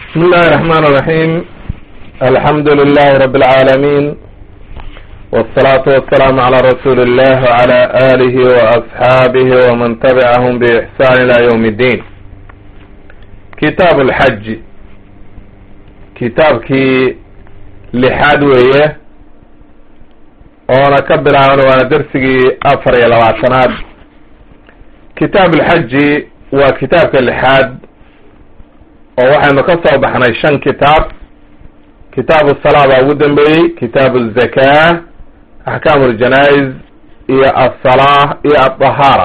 بسم الله الرحمن الرحيم الحمد لله رب العالمين والصلاة والسلام على رسول الله وعلى آله وأصحابه ومن تبعهم بإحسان إلى يوم الدين كتاب الحج كتاب كي لحاد ويه oona ka bilaaban waana dersigii afar iyo labaatanaad kitaab alxaji waa kitaabka lixaad oo waxaynu ka soo baxnay shan kitaab kitaabu salaa baa ugu dambeeyey kitaabu azakaa axkaamu aljanaa'iz iyo alsalaa iyo aldahaara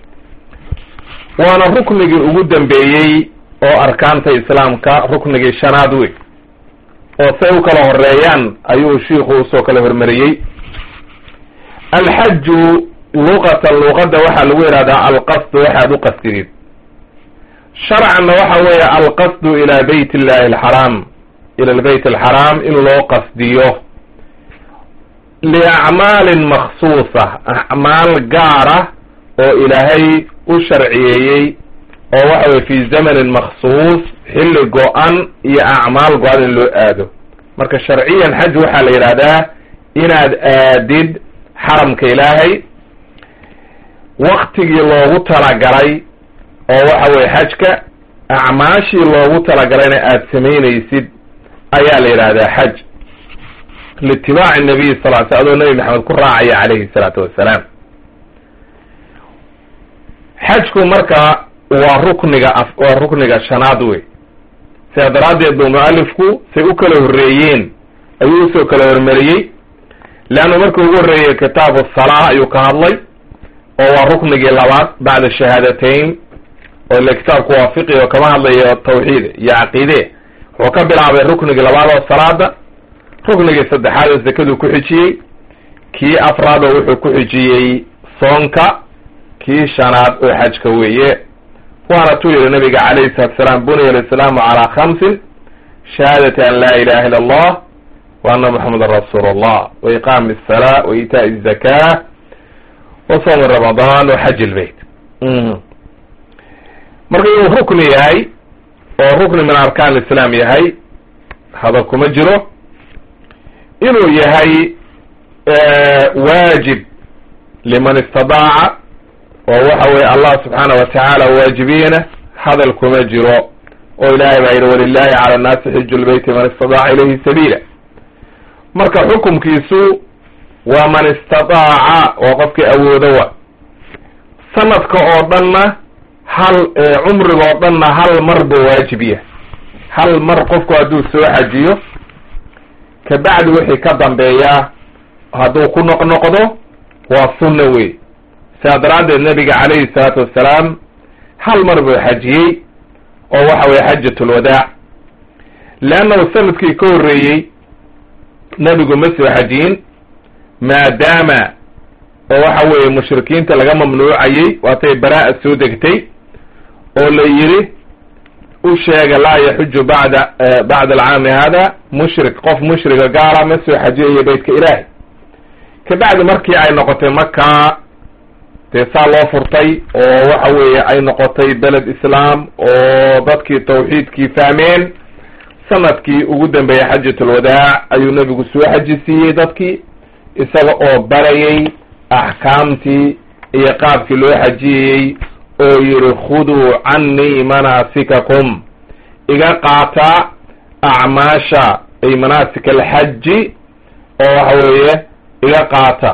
waana ruknigii ugu dambeeyey oo arkaanta islaamka ruknigii shanaad wey oo say u kala horeeyaan ayuu shiiku usoo kala hormariyey alxaju luqatan luqadda waxaa lagu yihahdaa alqasdu waxaad u qasdidid sharcanna waxa weeye alqasdu ilaa beyt illahi alxaraam ila lbeyt alxaraam in loo qasdiyo liacmaalin maksuusa acmaal gaara oo ilaahay u sharciyeeyey oo waxa weye fi zamanin maksuus xilli go-an iyo acmaal go-an in loo aado marka sharciyan xaj waxaa la yidhahdaa inaad aadid xaramka ilaahay waktigii loogu talagalay oo waxa weye xajka acmaashii loogu talagalayna aada samaynaysid ayaa la yidhahdaa xaj liitibaaci nabiy sal l sl adoo nabi maxamed ku raacaya calayhi salaatu wassalaam xajku marka waa rukniga waa rukniga shanaad wey sidaa daraaddeed buu mualifku say u kala horreeyeen ayuu usoo kala hormariyey leannu markii ugu horreeyey kitaabu salaa ayuu ka hadlay oo waa ruknigii labaad bacda shahaadateyn oo ile kitaabku waa fiqi oo kama hadlayo tawxiid iyo caqiide wuxuu ka bilaabay ruknigii labaad oo salaada ruknigii saddexaad oo zakaduu ku xijiyey kii afraad oo wuxuu ku xijiyey soonka kii shanaad oo xajka weeye waana tuu yihi nabiga calayhi salatu salaam buniya alislaamu calaa khamsin shahaadati an laa ilaha illa allah wa anna moxamedan rasuul allah wa iqaami asalaa wa iitaai azaka wa soomi ramadaan wa xaj ilbeyt marka inuu rukni yahay oo rukni min arkaan lislaam yahay hadal kuma jiro inuu yahay waajib liman istadaaca oo waxa weye allah subxaana wa tacaala waajibiyena hadal kuma jiro oo ilaahay baa yidhi walilahi cala annaasi xiju lbeyti man istadaaca ilayhi sabiila marka xukumkiisu waa man istadaaca waa qofkii awoodo wa sanadka oo dhanna hal cumriga oo dhanna hal mar buu waajib yahay hal mar qofku hadduu soo xajiyo kabacdi wixii ka dambeeyaa hadduu ku noqnoqdo waa sunna wey sidaa daraaddeed nabiga calayhi salaatu wassalaam hal mar buu xajiyey oo waxa weye xajat lwadaac leannahu sanadkii ka horreeyey nebigu ma soo xajiyin maadaama oo waxa weeye mushrikiinta laga mamnuucayey waatay baraa-a soo degtay oo la yidhi u sheega laa yaxuju bacda bacda alcaami hada mushrik qof mushriga gaala ma soo xajiyayo beytka ilaahi kabacdi markii ay noqotay markaa dee saa loo furtay oo waxa weeye ay noqotay beled islaam oo dadkii tawxiidkii fahmeen sanadkii ugu dambeeyey xajat alwadaac ayuu nebigu soo xajisiiyey dadkii isaga oo barayay axkaamtii iyo qaabkii loo xajiyayey oo yihi khuduu cannii manaasikakum iga qaata acmaasha ay manaasik alxaji oo waxa weeye iga qaata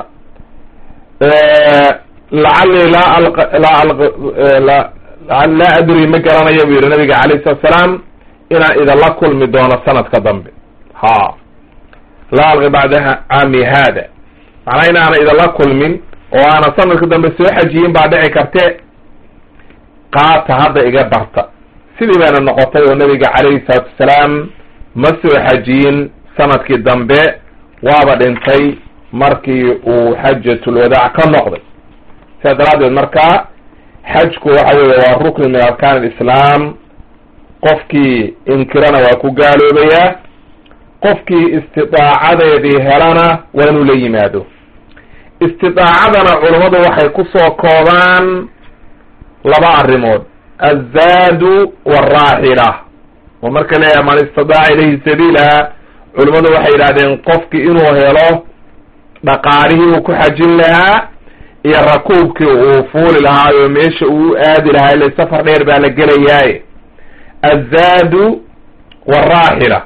lacallii laa laa laa adri ma garanayo buu yihi nabiga calayh salatu salaam inaan idinla kulmi doono sanadka dambe ha laa alqi bacda caami haada macnaa inaana idinla kulmin oo aana sanadka dambe soo xajiyin baa dhici karte qaata hadda iga barta sidii bayna noqotay oo nabiga calayhi salaatu wasalaam ma soo xajiyin sanadkii dambe waaba dhintay markii uu xajatulwadaac ka noqday sidaa daraaddeed markaa xajku waxa weeye waa rukni min arkaan alislaam qofkii inkirana waa ku gaaloobayaa qofkii istidaacadeedii helana waa inuu la yimaado istidaacadana culammadu waxay ku soo koobaan laba arrimood alzaadu waalraaxila oo marka leeyahay man istadaaca ilayhi sabiila culimmadu waxay yidhahdeen qofki inuu helo dhaqaalihii uu ku xajin lahaa iyo rakuubkii uu fuuli lahaayo meesha uu aadi lahaa ile safar dheer baa la gelayaaye azaadu waraaxila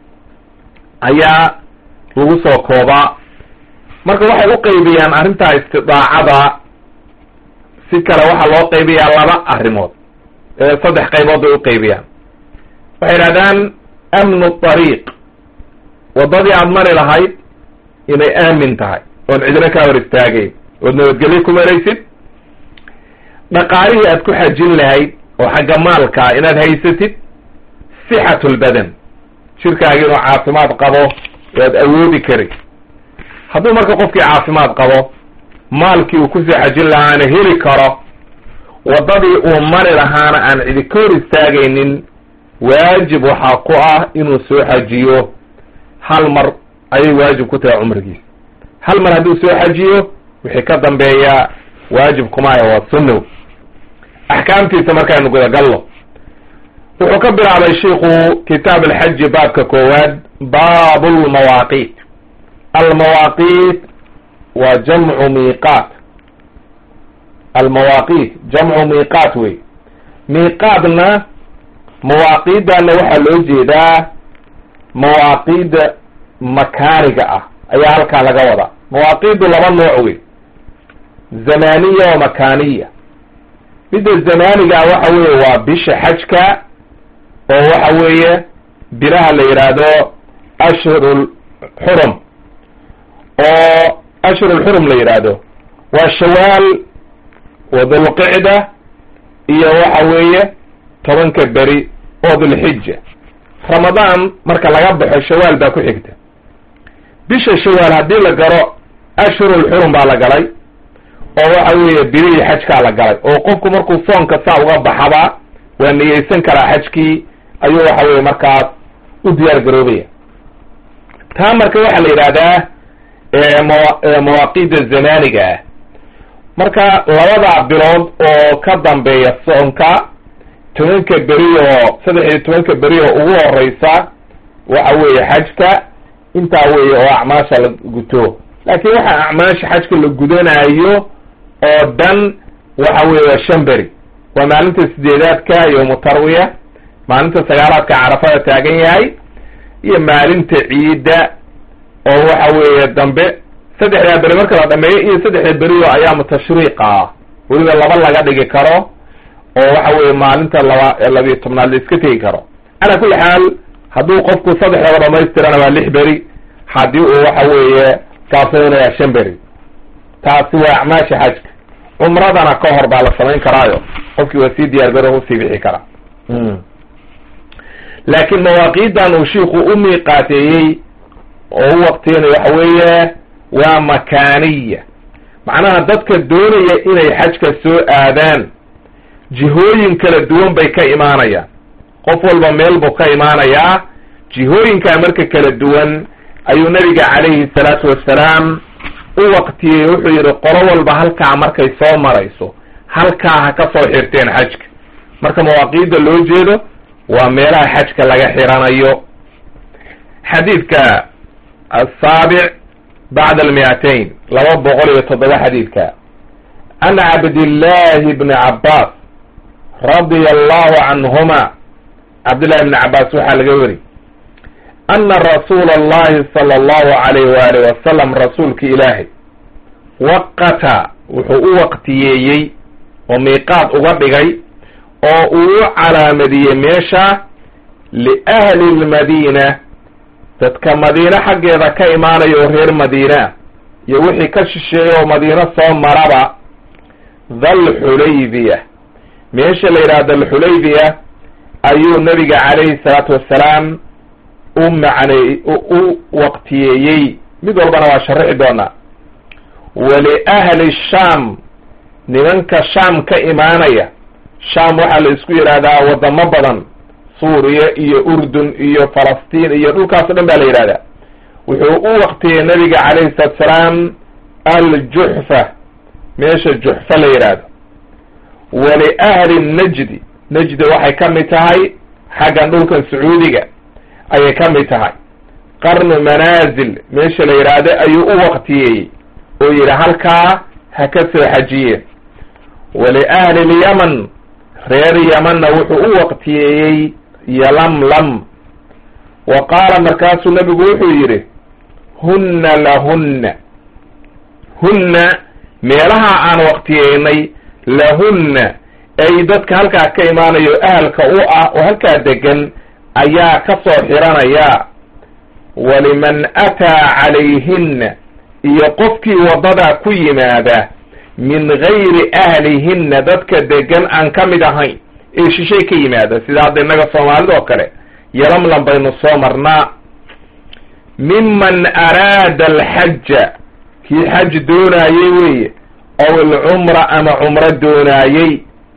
ayaa lagu soo koobaa marka waxay u qaybiyaan arrintaa istidaacada si kale waxaa loo qaybiyaa laba arrimood saddex qaybood bay u qaybiyaan waxay yidhahdaan amnu ariiq waddadii aada mari lahayd inay aamin tahay oon cidina kaa hor istaagayn ood nabadgelyo ku maraysid dhaqaalihii aad ku xajin lahayd oo xagga maalkaa inaad haysatid sixatu lbadan jirkaagi inuu caafimaad qabo oo aad awoodi kari hadduu marka qofkii caafimaad qabo maalkii uu kusoo xajin lahaana heli karo waddadii uu mari lahaana aan cidi ka hor istaagaynin waajib waxaa ku ah inuu soo xajiyo hal mar ayay waajib ku tahay cumrigiisa hal mar hadduu soo xajiyo wixii ka dambeeya waajib kumaayo waa sunnow axkaamtiisa markaanu gudagallo wuxuu ka bilaabay shiku kitaab alxaji baabka koowaad baabu lmawaaqiit almawaaqiit waa jamcu miiqaat almawaaqiit jamcu miiqaat wey miiqaadna mawaaqiidana waxaa loo jeedaa mawaaqiida makaaniga ah ayaa halkaa laga wadaa mawaaqiidu laba nooc wey zamaniya wa makaniya midda zamaniga waxa weeye waa bisha xajka oo waxa weeye bilaha la yidhaahdo ashhurul xurum oo ashhurul xurum la yidhaahdo waa shawaal wa dulqicda iyo waxa weeye tobanka beri oo dulxija ramadaan marka laga baxo shawaal baa ku xigta bisha shawaal haddii la galo ashhurul xurum baa la galay oo waxa weeye bilihii xajkaa la galay oo qofku markuu soonka saa uga baxaba waa niyeysan karaa xajkii ayuu waxa weye markaas u diyaar garoobaya taa marka waxaa la yidhahdaa mawaaqiida zamaniga ah marka labada bilood oo ka dambeeya soonka tobanka beri oo saddex iyo tobanka beri oo ugu horeysa waxa weeye xajka intaa weeye oo acmaasha la guto laakiin waxa acmaasha xajka la gudanayo oo dhan waxa weye waa shan beri waa maalinta sideedaadka yowmu tarwiya maalinta sagaalaadka carafada taagan yahay iyo maalinta ciidda oo waxa weeye dambe saddexdaa beri marka la dhameeyo iyo saddexda beri oo ayaamu tashriiqa ah weliba laba laga dhigi karo oo waxa weeye maalinta laba labiyo tobnaad la iska tegi karo calaa kulli xaal hadduu qofku saddexdaba dhamaystirana waa lix beri haddii uu waxa weeye saabsanaya shan beri taasi waa acmaasha xajka cumradana ka hor baa la samayn karaayo qofkii waa sii diyaar garo usii bixi karaa laakiin mawaaqiidan uu shiiku u miiqaateeyey oo u waqtiyana waxa weeye waa makaaniya macnaha dadka doonaya inay xajka soo aadaan jihooyin kala duwan bay ka imaanayaan qof walba meel buu ka imaanayaa jihooyinkaa marka kala duwan ayuu nabiga calayhi salaatu wassalaam u waqtiyey wuxuu yidhi qolo walba halkaa markay soo marayso halkaa ha ka soo xirteen xajka marka mawaaqiidda loo jeedo waa meelaha xajka laga xiranayo xadiidka asaabic bacda almiatain laba boqol iyo toddoba xadiidka an cabdillahi bni cabbaas radia allahu canhuma cabdillahi bni cabbaas waxaa laga weri ana rasuula allahi sala allahu alayh waali wasalam rasuulki ilaahay waqata wuxuu u waqtiyeeyey oo miiqaad uga dhigay oo uu u calaamadiyey meesha liahli lmadiina dadka madiine xaggeeda ka imaanaya oo reer madiine ah iyo wixii ka shisheeya oo madiino soo maraba dhalxulaybiya meesha la yidhaha dhalxulaybiya ayuu nabiga calayhi salaatu wassalaam u macney u waqtiyeeyey mid walbana waa sharixi doonaa waliahli shaam nimanka shaam ka imaanaya shaam waxaa la isku yidhaahdaa wadamo badan suuriya iyo urdun iyo falastiin iyo dhulkaas o dhan baa la yidhahdaa wuxuu u waqtiyey nabiga calayhi salaatu salaam aljuxfa meesha juxfa la yidhaahdo waliahli najdi najdi waxay ka mid tahay xaggan dhulkan sacuudiga ayay ka mid tahay qarnu manaasil meesha la yidhaahdo ayuu u waqtiyeeyey oo yidhi halkaa ha ka soo xajiyeen waliahli lyaman reer yamanna wuxuu u waqtiyeeyey yalamlam wa qaala markaasuu nabigu wuxuu yidhi hunna lahunna hunna meelaha aan waqtiyeynay lahunna ay dadka halkaa ka imaanayo ahalka u ah oo halkaa degan ayaa ka soo xiranaya waliman ataa calayhinna iyo qofkii waddadaa ku yimaada min gayri ahlihinna dadka degan aan ka mid ahayn ee shishay ka yimaada sida hadda innaga soomaalida oo kale yalamlam baynu soo marnaa miman araada alxaja kii xaj doonaayey weeye ow alcumra ama cumro doonaayey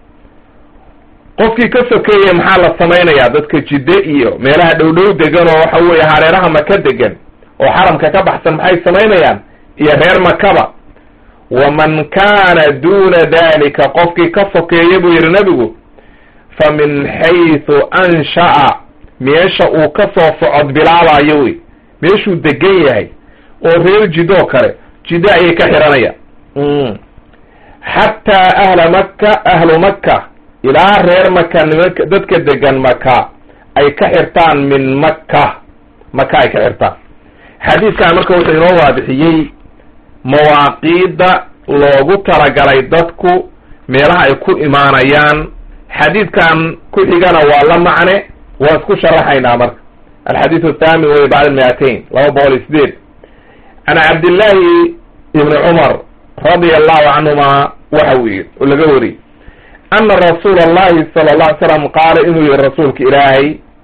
qofkii ka sokeeye maxaa la samaynayaa dadka jidde iyo meelaha dhowdhow degan oo waxa weeye hareeraha maka degan oo xaramka ka baxsan maxay samaynayaan iyo reer makaba waman kaana duuna dalika qofkii ka sokeeya buu yidhi nebigu fa min xaysu ansha'a meesha uu ka soo socod bilaabayo wey meeshuu degan yahay oo reer jidoo kale jiddo ayay ka xiranayaan xataa ahla maka ahlu maka ilaa reer maka nimanka dadka degan maka ay ka xirtaan min maka maka ay ka xirtaan xadiidkan marka wuxuu inoo waadixiyey mawaaqiidda loogu talagalay dadku meelaha ay ku imaanayaan xadiidkan ku xigana waa la macne waa isku sharaxaynaa marka alxadiid athaamin wey bacd miatain laba boqol iyo sideed can cabdillaahi ibni cumar radia allahu canhuma waxa uu yidhi oo laga wariyey ana rasuula allahi sala alla ly slam qaala inuu yihi rasuulka ilaahay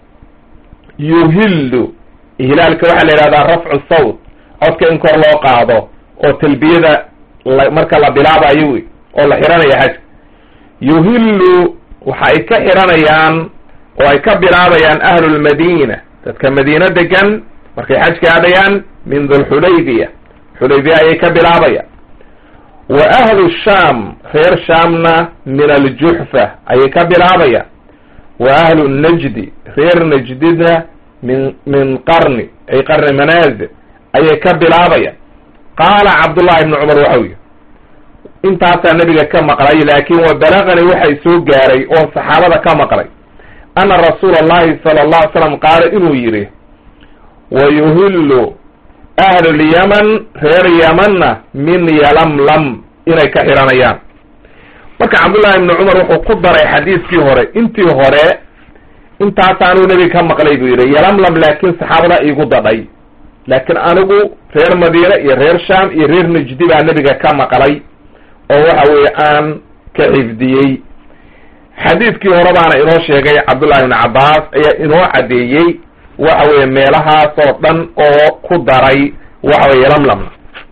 yuhillu ihlaalka waxaa la yidhahdaa rafcu sawt codka in kor loo qaado oo talbiyada marka la bilaabayo wey oo la xiranayo xajka yuhillu waxa ay ka xiranayaan oo ay ka bilaabayaan ahlulmadiina dadka madiino degan markay xajka aadayaan min dulxulaybiya xulaybiya ayay ka bilaabayaan wa ahlu shaam reer shaamna min aljuxfa ayay ka bilaabayaan wa ahlu najdi reer najdina min min qarni ay qarni manaazil ayay ka bilaabayaan qaala cabdullahi ibni cumar waxau yihi intaasaa nebiga ka maqlay laakin wa balagani waxay soo gaaray oo saxaabada ka maqlay ana rasuula allahi sala allahu ly slam qaala inuu yidhi wa yuhillu ahlulyaman reer yamanna min yalamlam inay ka xiranayaan marka cabdullahi ibni cumar wuxuu ku daray xadiiskii hore intii hore intaasaanuu nebiga ka maqlay buu yidhi yalamlam laakiin saxaabada iigu dadhay laakiin anigu reer madiine iyo reer sham iyo reer najdi baa nebiga ka maqlay oo waxa weeye aan ka xifdiyey xadiidkii hore baana inoo sheegay cabdullahi ibni cabbaas ayaa inoo caddeeyey waxa weeye meelahaas oo dhan oo ku daray waxa weye lamlamna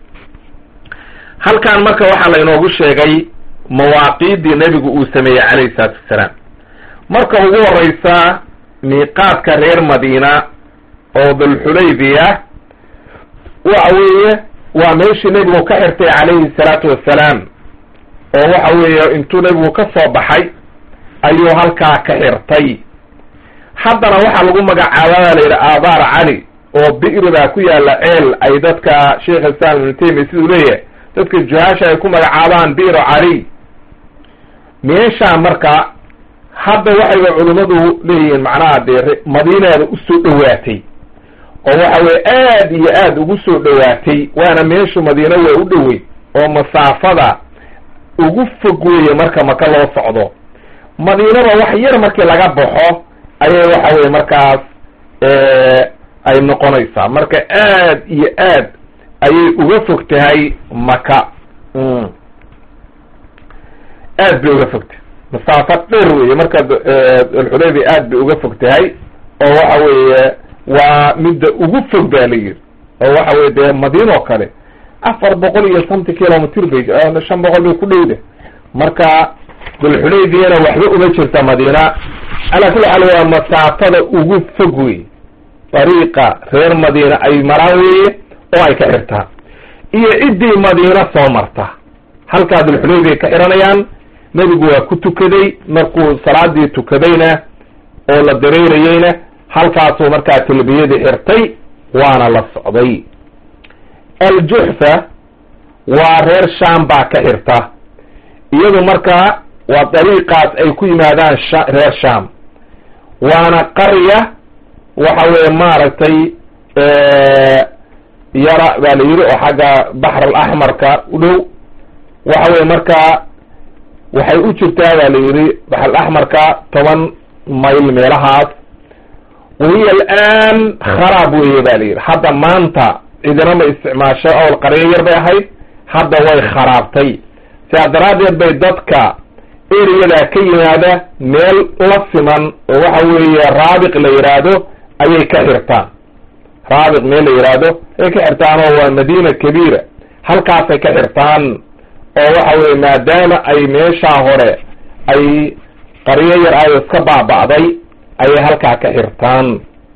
halkan marka waxaa la inoogu sheegay mawaaqiiddii nebigu uu sameeyey calayhi salaatu wassalaam marka ugu horeysa miiqaadka reer madiina oo dulxulaybiya waxa weeye waa meeshii nebigu ka xirtay calayhi salaatu wassalaam oo waxa weeye intuu nebigu ka soo baxay ayuu halkaa ka xirtay haddana waxaa lagu magacaabaa la yidhi aabaar cali oo bi'ri baa ku yaalla ceel ay dadka sheikh islam ibnu taymiya siduu leeyahay dadka juhaasha ay ku magacaabaan bi'ru cali meeshaa marka hadda waxayba culimmadu leeyihiin macnaha dee madiinaada usoo dhowaatay oo waxa weye aad iyo aad ugu soo dhowaatay waana meeshu madiina waa u dhowey oo masaafada ugu fog weeye marka maka loo socdo madiinada wax yar markii laga baxo ayay waxa weye markaas ay noqonaysaa marka aad iyo aad ayay uga fog tahay maka aad bay uga fogtahay masaafo dheer weeye marka alxudaybiya aad bay uga fog tahay oo waxa weeye waa midda ugu fog ba la yiri oo waxa weye dee madiinoo kale afar boqol iyo shanti kilomitr bay shan boqol bay ku dhowda marka dulxudaybiyana waxba uma jirta madiina alaa kulli xaal waa masaafada ugu fog wey dariiqa reer madiina ay maraan weeye oo ay ka xirtaan iyo ciddii madiina soo marta halkaa dulxudaybiyay ka xiranayaan nebigu waa ku tukaday markuu salaadii tukadayna oo la dareerayeyna halkaasuu markaa talbiyadii xirtay waana la socday aljuxfa waa reer sham baa ka xirta iyadu markaa waa dariiqaas ay ku yimaadaan reer sham waana qarya waxa weeye maaragtay yara baa la yidhi oo xagga baxr alaxmarka u dhow waxa weye markaa waxay u jirtaa baa la yidhi baxr alaxmarka toban mayl meelahaas wahiya alaan kharaab weye ba la yidhi hadda maanta cidina ma isticmaasho owl qaryo yar bay ahayd hadda way kharaabtay sidaa daraaddeed bay dadka ereyada ka yimaada meel la siman oo waxa weeye raabiq la yidhaahdo ayay ka xirtaan raabiq meel la yidhaahdo ayay ka xirtaan oo waa madiina kabiira halkaasay ka xirtaan oo waxa weye maadaama ay meeshaa hore ay qaryo yar ay iska baaba'day ayay halkaa ka xirtaan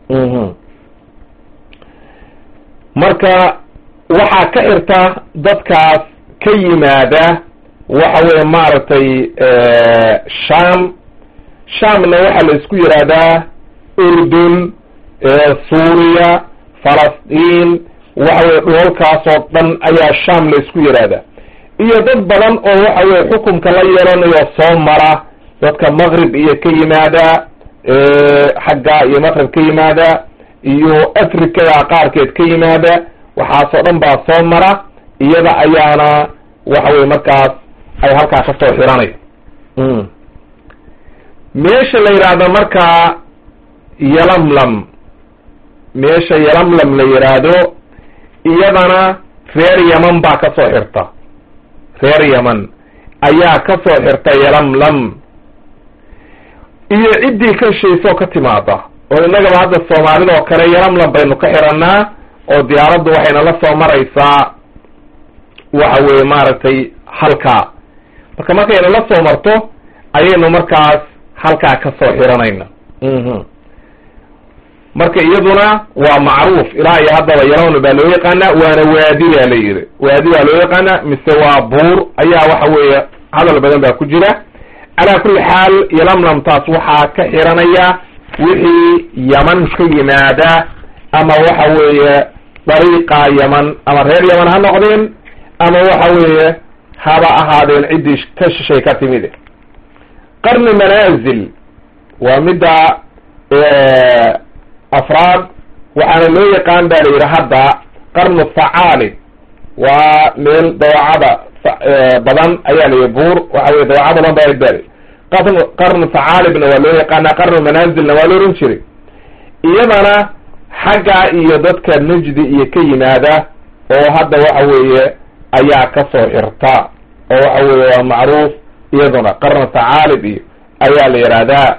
marka waxaa ka xirta dadkaas ka yimaada waxa weye maaragtay sham shamna waxaa la isku yidhaahdaa urdun suuriya falastiin waxa weye dhoolkaasoo dhan ayaa sham la isku yidhaahdaa iyo dad badan oo waxa weye xukunka la yeelanayo soo mara dadka maqrib iyo ka yimaada xagga iyo maqrib ka yimaada iyo africada qaarkeed ka yimaada waxaasoo dhan baa soo mara iyada ayaana waxa weye markaas ay halkaa ka soo xiranay meesha la yidhaahdo markaa yalamlam meesha yalamlam la yidhaahdo iyadana reer yaman baa ka soo xirta reer yaman ayaa ka soo xirta yalamlam iyo ciddii ka shaysoo ka timaada oo innagaba hadda soomaalida oo kale yalamlam baynu ka xirannaa oo diyaaraddu waxayna la soo maraysaa waxa weeye maaragtay halkaa marka markayna la soo marto ayaynu markaas halkaa ka soo xiranayna marka iyaduna waa macruuf ilaa iyo haddaba yalamlam baa loo yaqaanaa waana waadi baa la yidhi waadi baa loo yaqaanaa mise waa buur ayaa waxa weeye hadal badan baa ku jira calaa kulli xaal yalamlamtaas waxaa ka xiranaya wixii yaman ka yimaada ama waxa weeye dariiqa yaman ama reer yaman ha noqdeen ama waxa weeye haba ahaadeen ciddii ka shishay ka timid qarni manaazil waa midda afraad waxaana loo yaqaan ba la yidhi hadda qarnu thacaalib waa meel dawacada badan ayaa layihi buur waxa weye dawaca badan baa bari qarn qarnu thacaalibna waa loo yaqaanaa qarnu manaazilna waa la ohan jiray iyadana xagga iyo dadka najdi iyo ka yimaada oo hadda waxa weeye ayaa ka soo xirta oo waxa weeye waa macruuf iyaduna qarnu thacaalib iyo ayaa la yidhaahdaa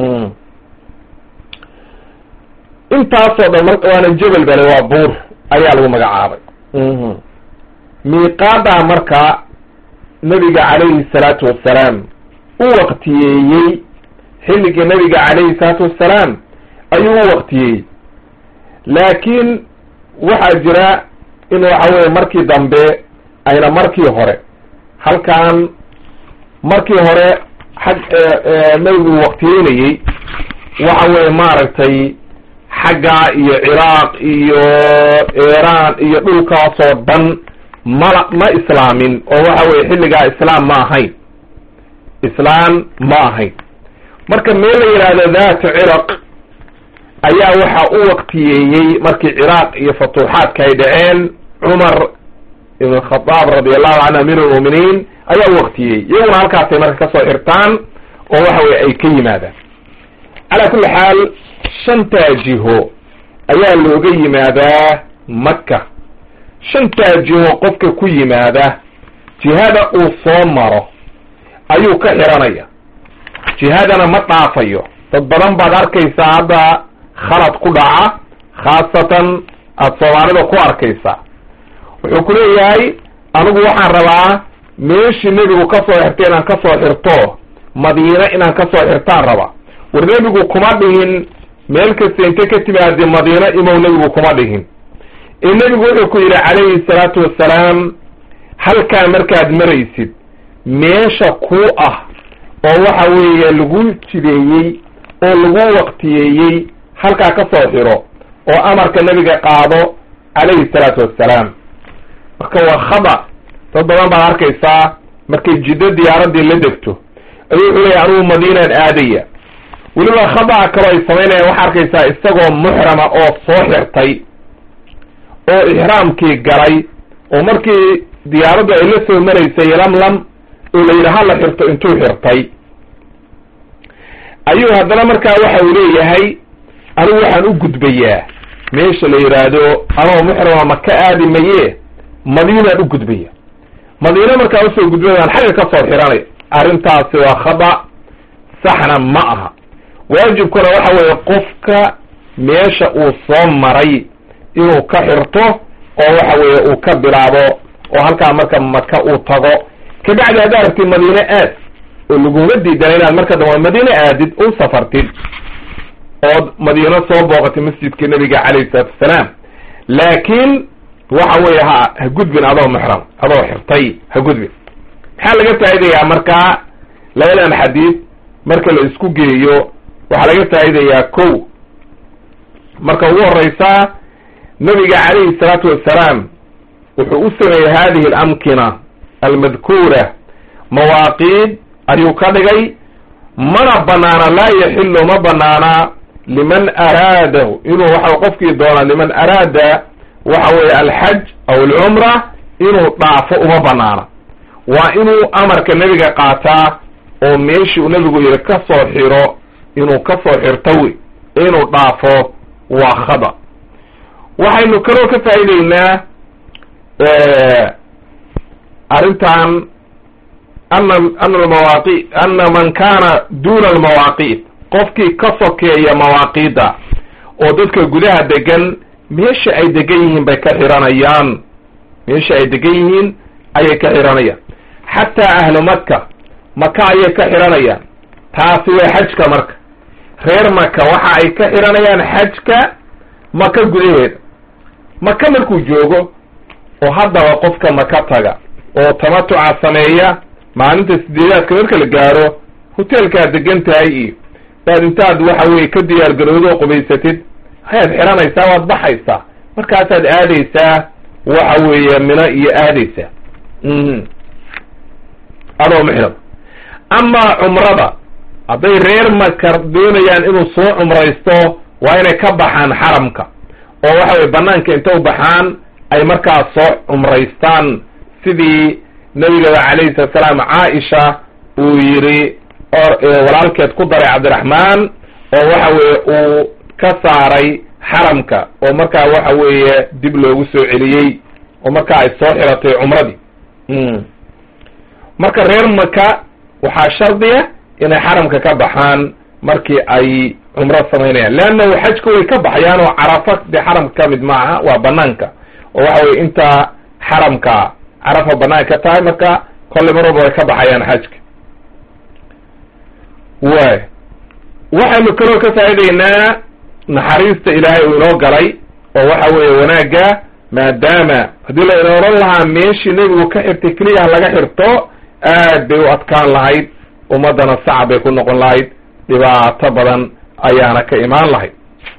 intaasoo dhan mar waana jebel bale waa buur ayaa lagu magacaabay miiqaadaa marka nabiga calayhi salaatu wassalaam u waqtiyeeyey xilligii nabiga calayhi salaatu wassalaam ayuu u waqtiyeeyey laakiin waxaa jira in waxa weeye markii dambe ayna markii hore halkan markii hore xag nabigu waqtiyeynayey waxa weeye maaragtay xagga iyo ciraaq iyo iiraan iyo dhulkaasoo dhan mala ma islaamin oo waxa weye xilligaa islaam ma ahayn islaam ma ahayn marka meel la yidhaahdo daatu ciraq ayaa waxa u waqtiyeeyey markii ciraaq iyo futuuxaadka ay dhaceen cumar ibn khadaab radi allahu canhu amiir lmu'miniin ayaa u waqtiyeeyey iyaguna halkaasay marka kasoo xirtaan oo waxa weye ay ka yimaadaan calaa kulli xaal shantaa jiho ayaa looga yimaadaa maka shantaa jiho qofka ku yimaada jihada uu soo maro ayuu ka xiranaya jihadana ma dhaafayo dad badan baad arkaysaa hadda khalad ku dhaca khaasatan aada soomaalida ku arkaysaa wuxuu ku leeyahay anigu waxaan rabaa meeshii nebigu ka soo xirtay inaan ka soo xirto madiine inaan ka soo xirtaan rabaa war nebigu kuma dhihin meel kasta inte ka timaade madiine imow nebigu kuma dhihin ee nebigu wuxuu ku yidhi calayhi salaatu wassalaam halkaa markaad maraysid meesha kuu ah oo waxa weeye lagu jideeyey oo lagu waqtiyeeyey halkaa ka soo xiro oo amarka nebiga qaado calayhi salaatu wassalaam marka waa khada dad badan baad arkaysaa markay jiddo diyaaraddii la degto ayuu wuxuu leeyahy anugu madiinaan aadaya weliba khada'a kaloo ay samaynayaan waxaa arkaysaa isagoo muxrama oo soo xirtay oo ixraamkii galay oo markii diyaaraddu ay la soo maraysay lamlam oo la yidhi hala xirto intuu xirtay ayuu haddana markaa waxa uu leeyahay anigu waxaan u gudbayaa meesha la yidhaahdo anoo muxrama maka aadi maye madiinaan u gudbaya madiine markaa usoo gudbayaan xagga ka soo xiranay arrintaasi waa khada saxna ma aha waajibkuna waxa weeye qofka meesha uu soo maray inuu ka xirto oo waxa weeye uu ka bilaabo oo halkaa marka maka uu tago kabacdi haddaa aragtid madiine aad oo laguma diidana inaad marka dambe madiine aadid u safartid ood madiino soo booqatay masjidka nebiga calayhi salaatu wasalaam laakiin waxa weeye ha ha gudbin adoo muxram adoo xirtay ha gudbin maxaa laga faa'idayaa markaa labadan xadiid marka la isku geeyo waxaa laga faa'idayaa kow marka ugu horeysaa nebiga calayhi salaatu wassalaam wuxuu u sameeyey hadihi alamkina almadkuura mawaaqiid ayuu ka dhigay mana banaana laa yaxilu ma banaana liman araadahu inuu waxa qofkii doona liman araada waxa weeye alxaj aw alcumra inuu dhaafo uma banaana waa inuu amarka nebiga qaataa oo meeshii uu nebigu yihi ka soo xiro inuu ka soo xirto wey inuu dhaafo waa khada waxaynu kaloo ka faa'ideynaa arrintan ana ana almawaaqi ana man kaana duna almawaaqiit qofkii ka sokeeya mawaaqiidda oo dadka gudaha degan meesha ay degan yihiin bay ka xiranayaan meesha ay degan yihiin ayay ka xiranayaan xataa ahlu maka maka ayay ka xiranayaan taasi way xajka marka reer maka waxa ay ka xiranayaan xajka maka gudaheeda maka markuu joogo oo haddaba qofka maka taga oo tamatuca sameeya maalinta sideedaadka marka la gaaro hoteelkaad degan tahay iyo baad intaad waxa weye ka diyaar garowdo qubaysatid ayaad xiranaysaa waad baxaysaa markaasaad aadaysaa waxa weeye mino iyo aadaysaa adoo muxram amaa cumrada hadday reer maka doonayaan inuu soo cumraysto waa inay ka baxaan xaramka oo waxa weye banaanka inta u baxaan ay markaas soo cumraystaan sidii nabigaba calayhi salatu salaam caaisha uu yidhi walaalkeed ku daray cabdiraxmaan oo waxa weeye uu ka saaray xaramka oo markaa waxa weeye dib loogu soo celiyey oo markaa ay soo xiratay cumradii marka reer maka waxaa shardiya inay xaramka ka baxaan markii ay cumro samaynayaan leannahu xajka way ka baxayaan oo carafa dee xaramka ka mid maaha waa banaanka oo waxa weye inta xaramka carafa banaanka ka tahay marka kolley mar walba way ka baxayaan xajka way waxaynu kaloo ka faa'idaynaa naxariista ilaahay uu inoo galay oo waxa weeye wanaagga maadaama haddii la ina oran lahaa meeshii nebigu ka xirtay keliyaha laga xirto aad bay u adkaan lahayd ummaddana sacab bay ku noqon lahayd dhibaato badan ayaana ka imaan lahayd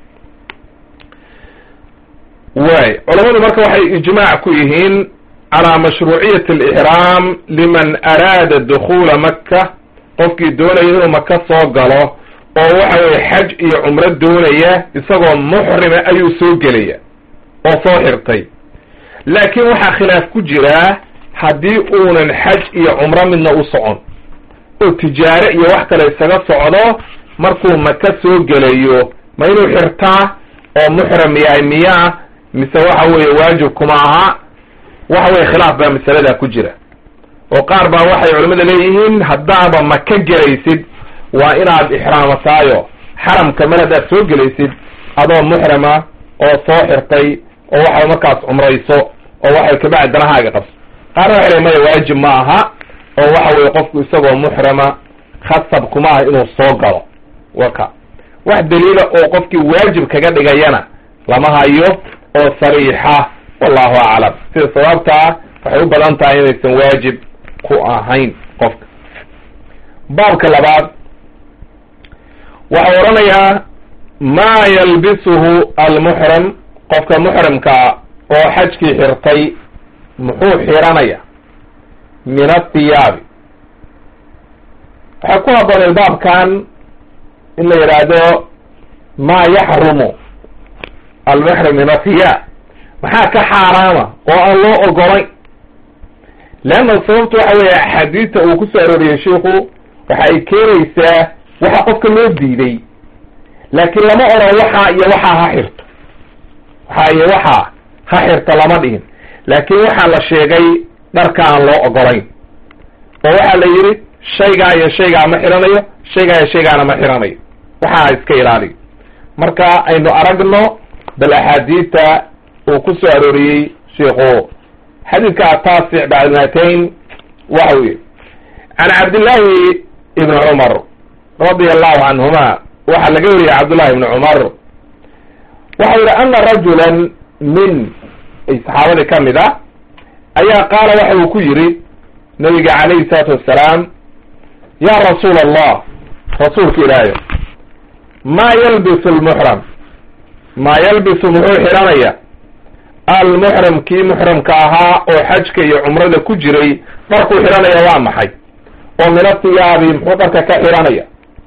way culamadu marka waxay ijmaac ku yihiin calaa mashruuciyati alixraam liman araada dukhuula maka qofkii doonaya inuu maka soo galo oo waxa weye xaj iyo cumro doonaya isagoo muxrima ayuu soo gelaya oo soo xirtay laakiin waxaa khilaaf ku jiraa haddii uunan xaj iyo cumro midna u socon oo tijaare iyo wax kale isaga socdo markuu maka soo gelayo ma inuu xirtaa oo muxram yahay miyaa mise waxa weeye waajib kuma aha waxa weye khilaaf baa masaladaa ku jira oo qaar baa waxay culimmada leeyihiin haddaaba maka gelaysid waa inaad ixraamataayo xaramka mar haddaad soo gelaysid adoo muxrama oo soo xirtay oo waxay markaas cumrayso oo waxay kabacdi danahaaga qabso qaarna waxay leeyiin maya waajib ma aha oo waxa weye qofku isagoo muxrama khasab kuma ah inuu soo galo waka wax daliila oo qofkii waajib kaga dhigayana lama hayo oo sariixa wallahu aclam sida sabaabtaa waxay u badan tahay inaysan waajib ku ahayn qofka baabka labaad waxau odhanayaa maa yalbisuhu almuxrim qofka muxrimkaa oo xajkii xirtay muxuu xiranaya min athiyaabi waxay ku haboonay baabkan in la yidhaahdo maa yaxrumu almuxrim min athiyaab maxaa ka xaaraama oo aan loo ogolayn leanna sababtu waxa weeye axaadiista uu ku soo arooriyey shiiku waxa ay keenaysaa waxa qofka loo diiday laakiin lama odhan waxaa iyo waxaa ha xirto waxaa iyo waxaa ha xirto lama dhihin laakiin waxaa la sheegay dharka aan loo ogolayn oo waxaa la yidhi shaygaa iyo shaygaa ma xiranayo shaygaa iyo shaygaana ma xiranayo waxaa iska ilaaliyo marka aynu aragno bal axaadiista uu ku soo arooriyey shiiku xadiidka ataasic bacdimatayn waxa uu yihi can cabdillaahi ibni cumar radia allahu canhuma waxaa laga wariyey cabdullahi ibni cumar waxau yihi ana rajulan min saxaabadii ka mid ah ayaa qaala waxa uu ku yidhi nabiga calayhi salaatu wassalaam ya rasuula allah rasuulka ilaahay maa yalbisu lmuxram maa yalbisu muxuu xidhanaya almuxrim kii muxrimka ahaa oo xajka iyo cumrada ku jiray dharkuu xidhanaya waa maxay oo min athiyaabi muxuu dharka ka xidhanaya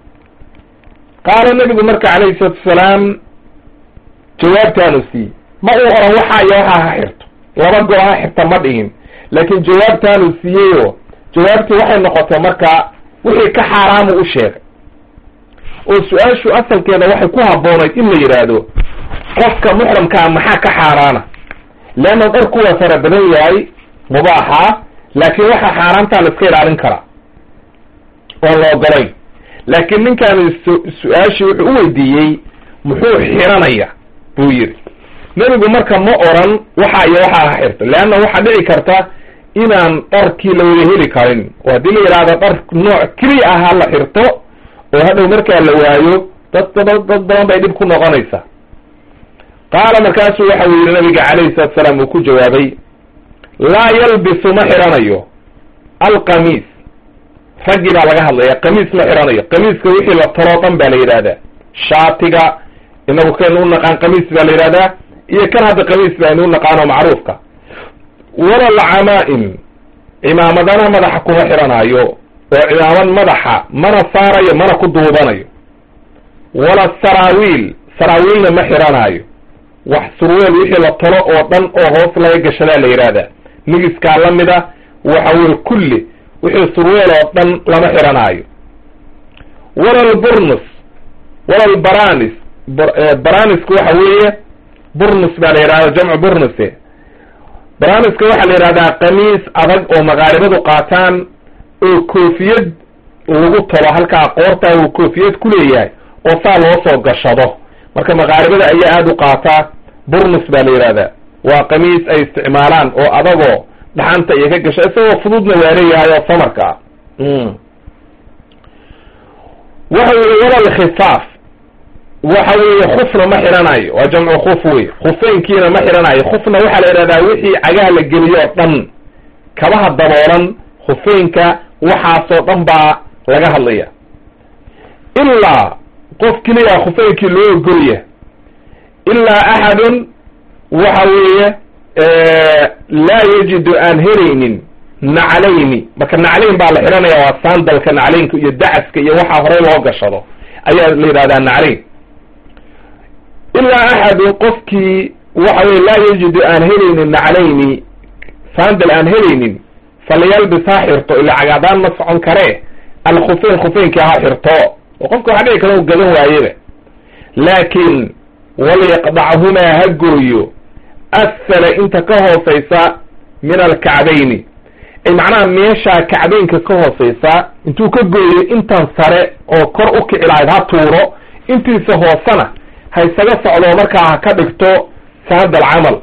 qaala nebigu marka calayhi salaatu wasalaam jawaabtaanu siiyey ma uu oran waxaa iyo waxaa ha xirto laba go- ha xirta ma dhihin laakiin jawaabtaanu siiyeyo jawaabtii waxay noqotay marka wixii ka xaaraamu u sheegay oo su-aashu asalkeeda waxay ku habboonayd in la yidhaahdo qofka muxramkaa maxaa ka xaaraana leanna dharku waa fara badan yahay mubaaxa laakiin waxa xaaraantaa la iska ilaalin karaa oon la ogolayn laakiin ninkaani su-aashii wuxuu u weydiiyey muxuu xiranaya buu yidhi nebigu marka ma oran waxa iyo waxaa ha xirto leanna waxaa dhici karta inaan dharkii la wada heli karin oo haddii la yidhaahdo dhar nooc keliya ah ha la xirto oo hadhow markaa la waayo dad dad dad badan bay dhib ku noqonaysaa qaala markaasuu waxa uu yidhi nabiga calayhi salatu salaam uu ku jawaabay laa yalbisu ma xiranayo alqamiis raggii baa laga hadlaya qamiis ma xiranayo qamiiska wixii la taloo dhan baa la yidhahdaa shaatiga inagu kaynu u naqaan qamiis baa la yidhahdaa iyo kan hadda qamiis baynu u naqaano macruufka wala lcamaa'im cimaamadana madaxa kuma xiranaayo oo cimaamad madaxa mana saarayo mana ku duubanayo wala saraawiil saraawiilna ma xiranaayo wax surweel wixii la talo oo dhan oo hoos laga gashadaa la yidhaahdaa nigiskaa la mida waxa weye kulli wixii surweel oo dhan lama xiranaayo wala lburnus wala lbaranis baranisku waxa weeye burnus baa la yidhahda jamcu burnuse baraniska waxaa la yidhahdaa qamiis adag oo maqaaribadu qaataan oo koofiyad lagu talo halkaa qoortaa uu koofiyad ku leeyahay oo saa loo soo gashado marka maqaaribada ayaa aada u qaataa burnus baa la yidhahdaa waa qamiis ay isticmaalaan oo adagoo dhaxanta iyo ka gasha isagoo fududna waa leeyahay oo samarka ah waxa weye walal khifaaf waxa weeye khufna ma xiranayo waa jamcu khuf wey khufeynkiina ma xiranayo khufna waxaa la yidhahdaa wixii cagaha la geliyo o dhan kabaha daboolan khufeynka waxaasoo dhan baa laga hadlaya ilaa qof keliya khufeynkii loo ogolya ilaa axadun waxa weeye laa yajidu aan helaynin naclayni marka naclayn baa la xidhanaya waa sandalka naclaynka iyo dacaska iyo waxaa horey loo gashado ayaa la yidhahdaa naclayn ilaa axadun qofkii waxa weye laa yajidu aan helaynin naclayni sandal aan helaynin falyalbis ha xirto ila cagaadaan ma socon karee alkhufeyn khufeynkii ha xirto oo qofka waxa dhici kara u gadan waayeba laakin walyaqdachumaa ha gooyo asfala inta ka hooseysa min alkacbayni ay macnaha meeshaa kacbeynka ka hooseysa intuu ka gooyo intan sare oo kor u kici lahayd ha tuuro intiisa hoosena ha isaga socdo markaa ha ka dhigto sandal camal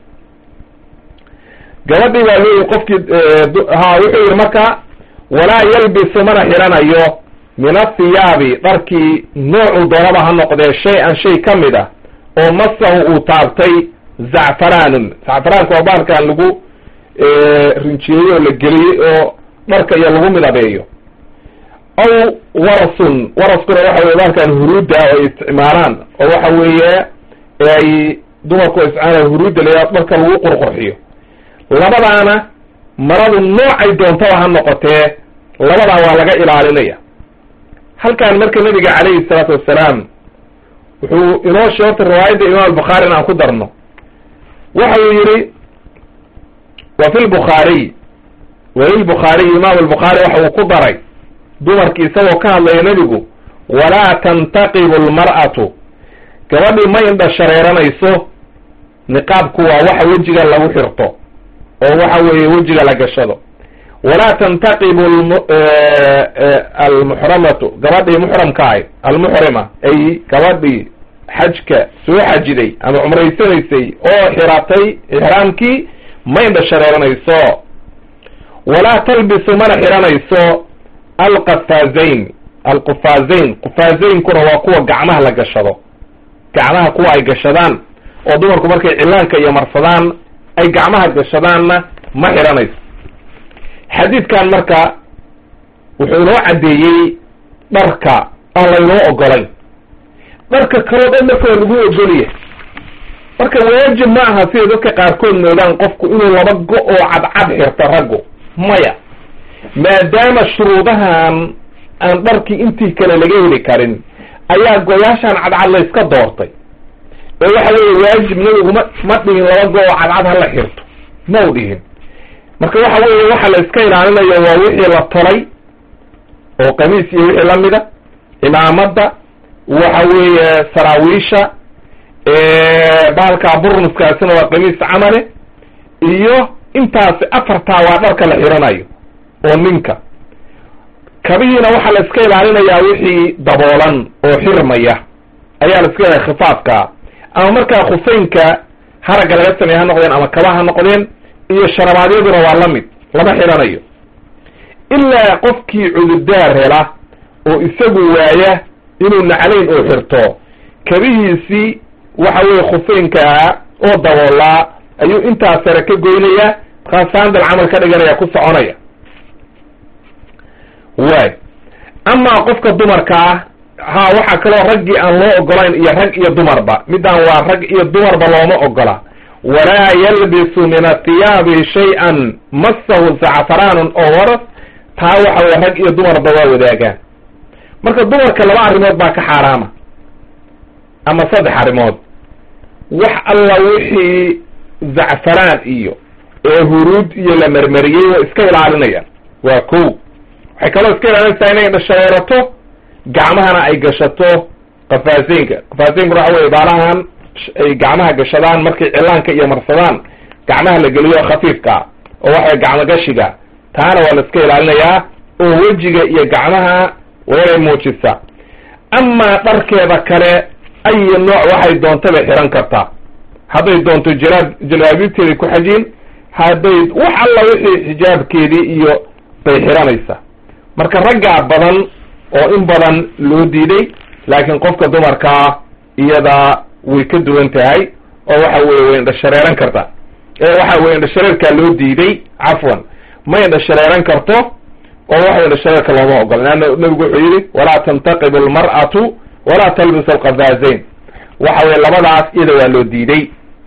gabadhii baa leeyihi qofkii ha wuxuu yihi marka walaa yalbisu mana xidhanayo min athiyaabi dharkii noocuu doonaba ha noqdee shay-an shay ka mid ah oo masahu uu taabtay zacfaraanun zacfaraanka waa bahalkan lagu rinjiyeeyo oo la geliyey oo dharka iyo lagu midabeeyo aw warasun waraskuna waxa weye bahalkan huruudda oo ay isticmaalaan oo waxa weeye ay dumarku isticmaalaan huruudda layaa dharka lagu qurqurxiyo labadaana maradu noocay doontaba ha noqotee labadaa waa laga ilaalinaya halkan marka nabiga calayhi salaatu wassalaam wuxuu inoo sheegtay riwaayadda imaam albukhaari in aan ku darno waxa uu yihi wa fi lbukhaariy walilbukhaariy imaam albukhaari waxa uu ku daray dumarki isagoo ka hadlaya nebigu walaa tantaqibu lmar'atu gabadhii ma indha shareeranayso niqaabku waa waxa wejiga lagu xirto oo waxa weeye wejiga la gashado walaa tantaqibu almuxramatu gabadhii muxramka ahy almuxrima ay gabadhii xajka soo xajiday ama cumraysanaysay oo xiratay ixraamkii ma indha shareeranayso walaa talbisu mana xiranayso alqafaazayn alqufaazayn qufaazayinkuna waa kuwa gacmaha la gashado gacmaha kuwa ay gashadaan oo dumarku markay cilaanka iyo marsadaan ay gacmaha gashadaanna ma xiranayso xadiidkan marka wuxuu inoo caddeeyey dharka aan laynoo ogolayn dharka kaloo dhan marka waa lagu ogolya marka waajib ma aha sida dadka qaarkood moodaan qofku inuu laba go oo cadcad xirto raggu maya maadaama shuruudahan aan dharkii intii kale laga heli karin ayaa goyaashaan cadcad la yska doortay ee waxa weeye waajib nabigu ma ma dhihin laba go oo cadcad hala xirto ma u dhihin marka waxa weeye waxa la iska ilaalinayo waa wixii la tolay oo qamiis iyo wixii lamida cimaamada waxa weeye saraawiisha bahalkaa burnuskaasina waa qamiis camale iyo intaasi afartaa waa dharka la xiranayo oo ninka kabihiina waxaa la iska ilaalinayaa wixii daboolan oo xirmaya ayaa la iska ilaalaya khifaafkaa ama markaa khufeynka haragga laga sameeye ha noqdeen ama kaba ha noqdeen iyo sharabaadyaduna waa la mid lama xidhanayo ilaa qofkii cudurdaar hela oo isagu waaya inuu naclayn oo xirto kabihiisii waxa weeye khufeynkaa oo daboolaa ayuu intaas sare ka goynayaa markaa saandal camal ka dhiganaya ku soconaya waay amaa qofka dumarka ah ha waxaa kaloo raggii aan loo ogolayn iyo rag iyo dumarba midaan waa rag iyo dumarba looma ogola walaa yalbisu min athiyaabi shay-an massahu zacfaraanun oo waras taa waxa weye rag iyo dumarba waa wadaagaan marka dumarka laba arrimood baa ka xaaraama ama saddex arrimood wax alla wixii zacfaraan iyo ee huruud iyo la marmariyey waa iska ilaalinayaan waa ko waxay kaloo iska ilaalinaysaa inay dhashareerato gacmahana ay gashato qafaaseynka qafaaseynka waxa weye baalahan ay gacmaha gashadaan markay cilaanka iyo marsadaan gacmaha la geliyo khafiifka oo waxaway gacmo gashiga taana waa la iska ilaalinayaa oo wejiga iyo gacmaha waa inay muujisaa amaa dharkeeda kale ayi nooc waxay doonta bay xihan kartaa hadday doonto jalaab jalaabiibteeday ku xajiin hadday wax alla wixii xijaabkeedii iyo bay xihanaysaa marka raggaa badan oo in badan loo diiday laakiin qofka dumarkaa iyada way ka duwan tahay oo waxa weye way indhashareeran kartaa waxa weye indhashareerkaa loo diiday cafwan ma indhashareeran karto oo waxa indhashareerka looma ogola leanna nabigu wuxuu yihi walaa tantaqibu almar'atu walaa talbis alqafaazayn waxa weye labadaas iyada waa loo diiday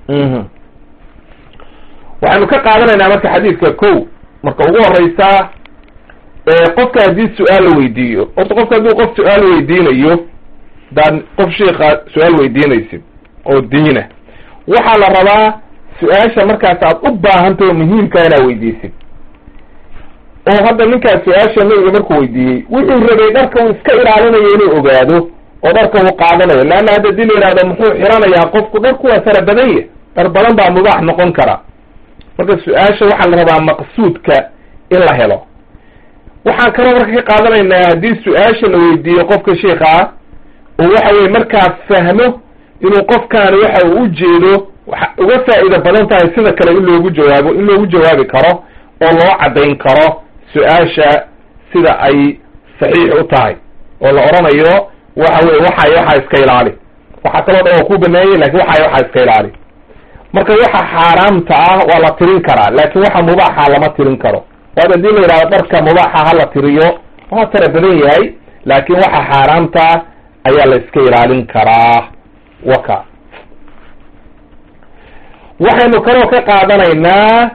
waxaynu ka qaadanaynaa marka xadiidka ko marka ugu horeysaa qofka haddii su-aal la weydiiyo horta qofka haddii qof su-aal weydiinayo hadaad qof sheika su-aal weydiinaysid oo diina waxaa la rabaa su-aasha markaas aad u baahantaho muhiimka inaad weydiisid oo hadda ninkaas su-aasha nabiga markuu weydiiyey wuxuu rabay dharka uu iska ilaalinayo inuu ogaado oo dharka uu qaadanayo leanna hadda hadii la yihahdo muxuu xiranayaa qofku dharku waa fara badan ya dhar badan baa mubaax noqon kara marka su-aasha waxaa la rabaa maqsuudka in la helo waxaan kaloo marka ka qaadanaynaa haddii su-aasha la weydiiyo qofka sheika ah oo waxa weye markaas fahmo inuu qofkaani waxa uu ujeedo waxa uga faa'iida badan tahay sida kale in loogu jawaabo in loogu jawaabi karo oo loo caddayn karo su-aasha sida ay saxiix u tahay oo la odhanayo waxa weye waxay waxaa iska ilaali waxaa kaloo dhan waa ku baneeyey lakin waxay waxaa iska ilaali marka waxa xaaraamta ah waa la tirin karaa laakin waxa mubaaxa lama tirin karo waad hadii la yidhahdo dharka mubaaxa ha la tiriyo waa tara badan yahay laakiin waxa xaaraamta ayaa la iska ilaalin karaa waka waxaynu kaloo ka qaadanaynaa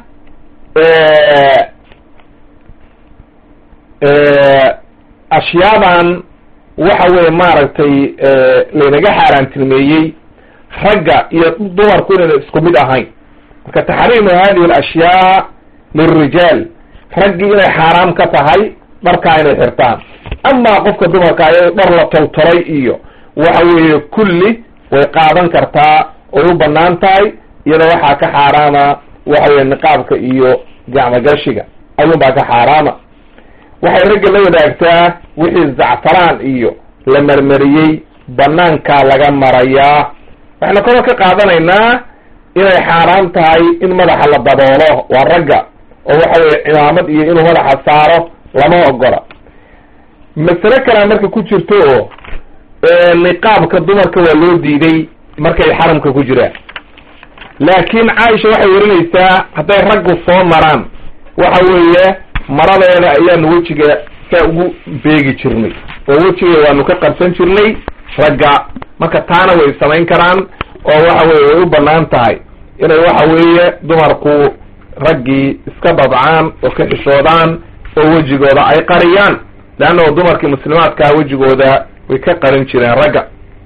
ashyaadan waxa weye maaragtay laynaga xaaraantilmeeyey ragga iyo dumarku inayna isku mid ahayn marka taxriimu hadihi alashyaa lilrijaal raggii inay xaaraam ka tahay dharkaa inay xirtaan amaa qofka dumarka ayado dhar la toltolay iyo waxa weeye kulli way qaadan kartaa oy u banaan tahay iyada waxaa ka xaaraama waxa weye niqaabka iyo gacmogashiga ayuunbaa ka xaaraama waxay ragga la wadaagtaa wixii zacfaraan iyo la marmariyey banaankaa laga marayaa waxaynu kaloo ka qaadanaynaa inay xaaraam tahay in madaxa la daboolo waa ragga oo waxa weye cimaamad iyo inuu madaxa saaro lama ogola masale kalea marka ku jirto oo niqaabka dumarka waa loo diiday markay xaramka ku jiraan laakiin caaisha waxay warinaysaa hadday raggu soo maraan waxa weeye maradeeda ayaanu wejiga saa ugu beegi jirnay oo wejiga waanu ka qabsan jirnay ragga marka taana way samayn karaan oo waxa weye way u banaan tahay inay waxa weeye dumarku raggii iska dabcaan oo ka xishoodaan oo wejigooda ay qariyaan leanna dumarkii muslimaadkaa wejigooda way ka qarin jireen ragga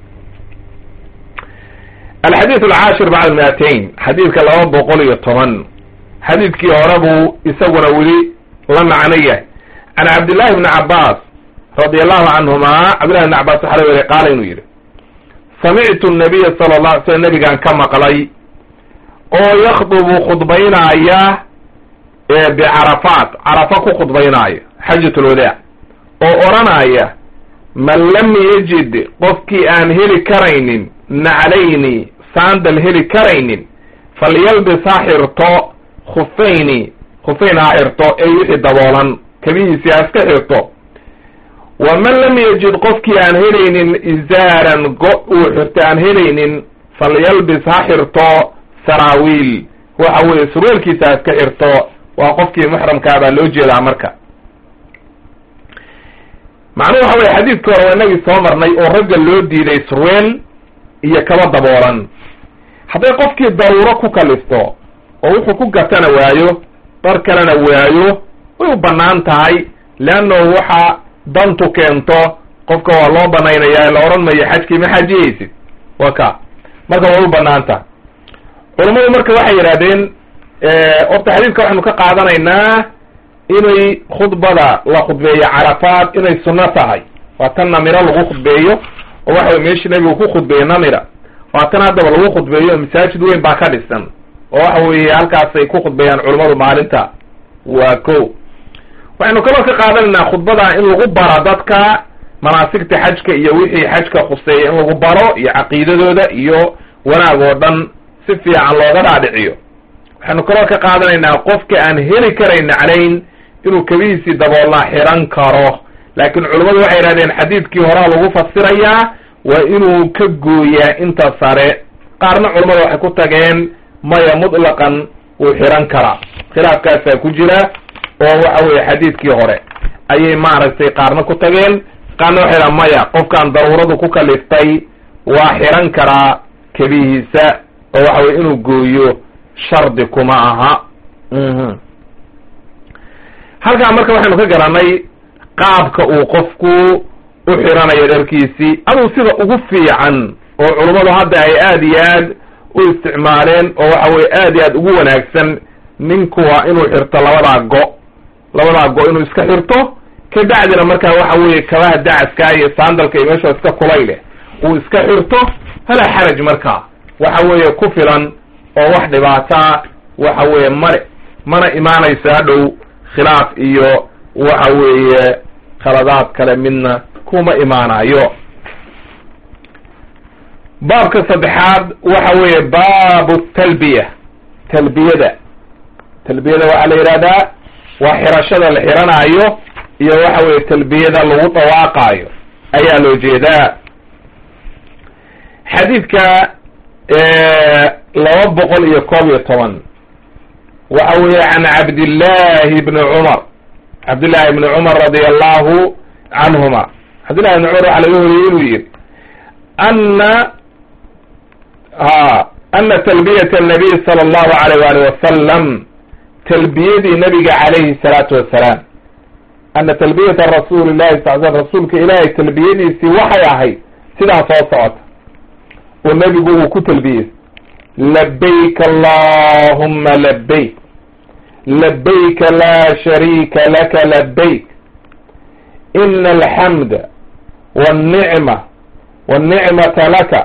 alxadiid alcaashir bacda miatain xadiidka laba boqol iyo toban xadiidkii hore buu isaguna weli la macno yahay can cabdillahi bni cabaas radi allahu canhuma cabdillahi bni cabas waxaa la weriy qaala inuu yidhi samictu nabiya sala la alay slam nabigaan ka maqlay oo yakdubu khudbaynaaya bicarafaat carafa ku khudbaynaaya xajat lwadaac oo odhanaya man lam yajid qofkii aan heli karaynin naclayni saandal heli karaynin falyalbis ha xirto khufayni khufayn ha xirto ee wixii daboolan kabihiisii ha iska xirto waman lam yajid qofkii aan helaynin izaaran go uu xirto aan helaynin falyalbis ha xirto saraawiil waxa weeye surweelkiisa ha iska xirto waa qofkii muxramkaa baa loo jeedaa marka macnuhu waxa weye xadiidka hore waa inagii soo marnay oo ragga loo diiday surweel iyo kaba daboolan hadday qofkii daruuro ku kalifto oo wuxuu ku gatana waayo dhar kalena waayo way u bannaan tahay leannahu waxa dantu keento qofka waa loo banaynaya la odhan mayo xajkii ma xajiyaysid wa ka marka way u bannaan tahay culammadu marka waxay yidhahdeen horta xadiidka waxaynu ka qaadanaynaa inay khudbada la khudbeeyo carafaad inay sunno tahay waa tan namiro lagu khudbeeyo oo waxa way meeshii nabigu ku khudbeeyey namira waa tan haddaba lagu khudbeeyo masaajid weyn baa ka dhisan oo waxa weeye halkaasay ku khudbeeyaan culammadu maalinta waa ko waxaynu kaloo ka qaadanaynaa khudbada in lagu baro dadka manaasigta xajka iyo wixii xajka khuseeya in lagu baro iyo caqiidadooda iyo wanaag oo dhan si fiican looga dhaadhiciyo waxaynu kaloo ka qaadanaynaa qofka aan heli karayn naclayn inuu kabihiisii daboolnaa xiran karo laakiin culummadu waxay yidhahdeen xadiidkii horaa lagu fasirayaa waa inuu ka gooyaa inta sare qaarna culummada waxay ku tageen maya mutlaqan wuu xiran karaa khilaafkaasaa ku jira oo waxa weeye xadiidkii hore ayay maaragtay qaarna ku tageen qaarna waxay dhahan maya qofkaan daruuradu ku kaliftay waa xiran karaa kebihiisa oo waxa weye inuu gooyo shardi kuma aha halkaa marka waxaynu ka garanay qaabka uu qofku u xiranayo dharkiisii aduu sida ugu fiican oo culummadu hadda ay aada iyo aad u isticmaaleen oo waxa weye aad iyo aad ugu wanaagsan ninku waa inuu xirto labadaa go labadaa go inuu iska xirto kabacdina markaa waxa weeye kabaha dacaskaa iyo saandalka iyo meesha iska kulayleh uu iska xirto falaa xaraj markaa waxa weeye ku filan oo wax dhibaataa waxa weeye male mana imaanayso hadhow khilaaf iyo waxa weeye khaladaad kale midna kuma imaanayo baabka saddexaad waxa weeye baabu talbiya talbiyada talbiyada waxaa la yidhahdaa waa xirashada la xiranaayo iyo waxa weeye talbiyada lagu dhawaaqaayo ayaa loo jeedaa xadiidka laba boqol iyo koob iyo toban waxa weeye can cabdillahi bni cumar cabdillahi ibni cumar radia allahu canhuma cabdillahi ibni cumar waxaa laga wariyey inuu yihi ana ha ana talbiyata annabiy sala allahu alayh wali wasalam talbiyadii nabiga calayhi salaatu wasalaam ana talbiyata rasuuli llahi sal sl rasuulka ilaahay talbiyadiisii waxay ahayd sidaa soo socota oo nebigu uu ku talbiyey labayk allahuma labayk labayka laa shariika laka labayk ina alxamda wاlnicma wاlnicmata laka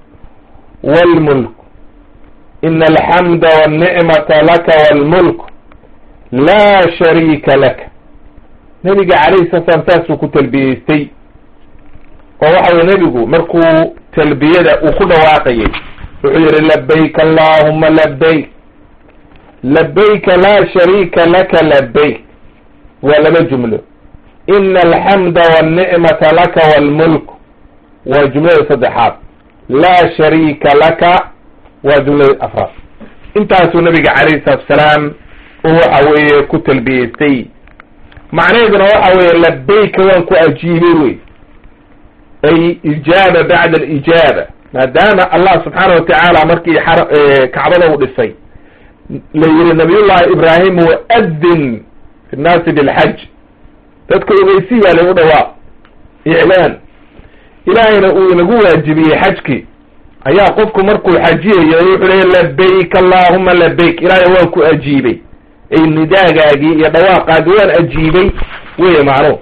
wاlmulk ina alxamda wاlnicmata laka wاlmulk laa shariika laka nebiga calayhi sala slam saasuu ku talbiyeystay oo waxa weye nebigu markuu talbiyada uu ku dhawaaqayay wuxuu yihi labayk allahuma labayk labayka laa shariika laka labayk waa laba jumlo ina alxamda wاlnicmata laka wاlmulk waa jumlada saddexaad laa shariika laka waa jumlada afraad intaasuu nabiga calayhi salatu asalaam oo waxa weeye ku talbiyeystay macnaheeduna waxa weeye labayka waan ku ajiibay wey ay ijaaba bacda alijaaba maadaama allah subxaana watacaala markii kacbada u dhisay la yihi nabiyullahi ibraahim waadin fi nnaasi bilxaj dadka ogeysi baa lagu dhawaaq iclaan ilaahayna uu inagu waajibiyey xajkii ayaa qofku markuu xajiyayo wuxuu leeya labayk allahuma labayk ilaahay waan ku ajiibay ay nidaagaagii iyo dhawaaqaagii waan ajiibay weye macnuhu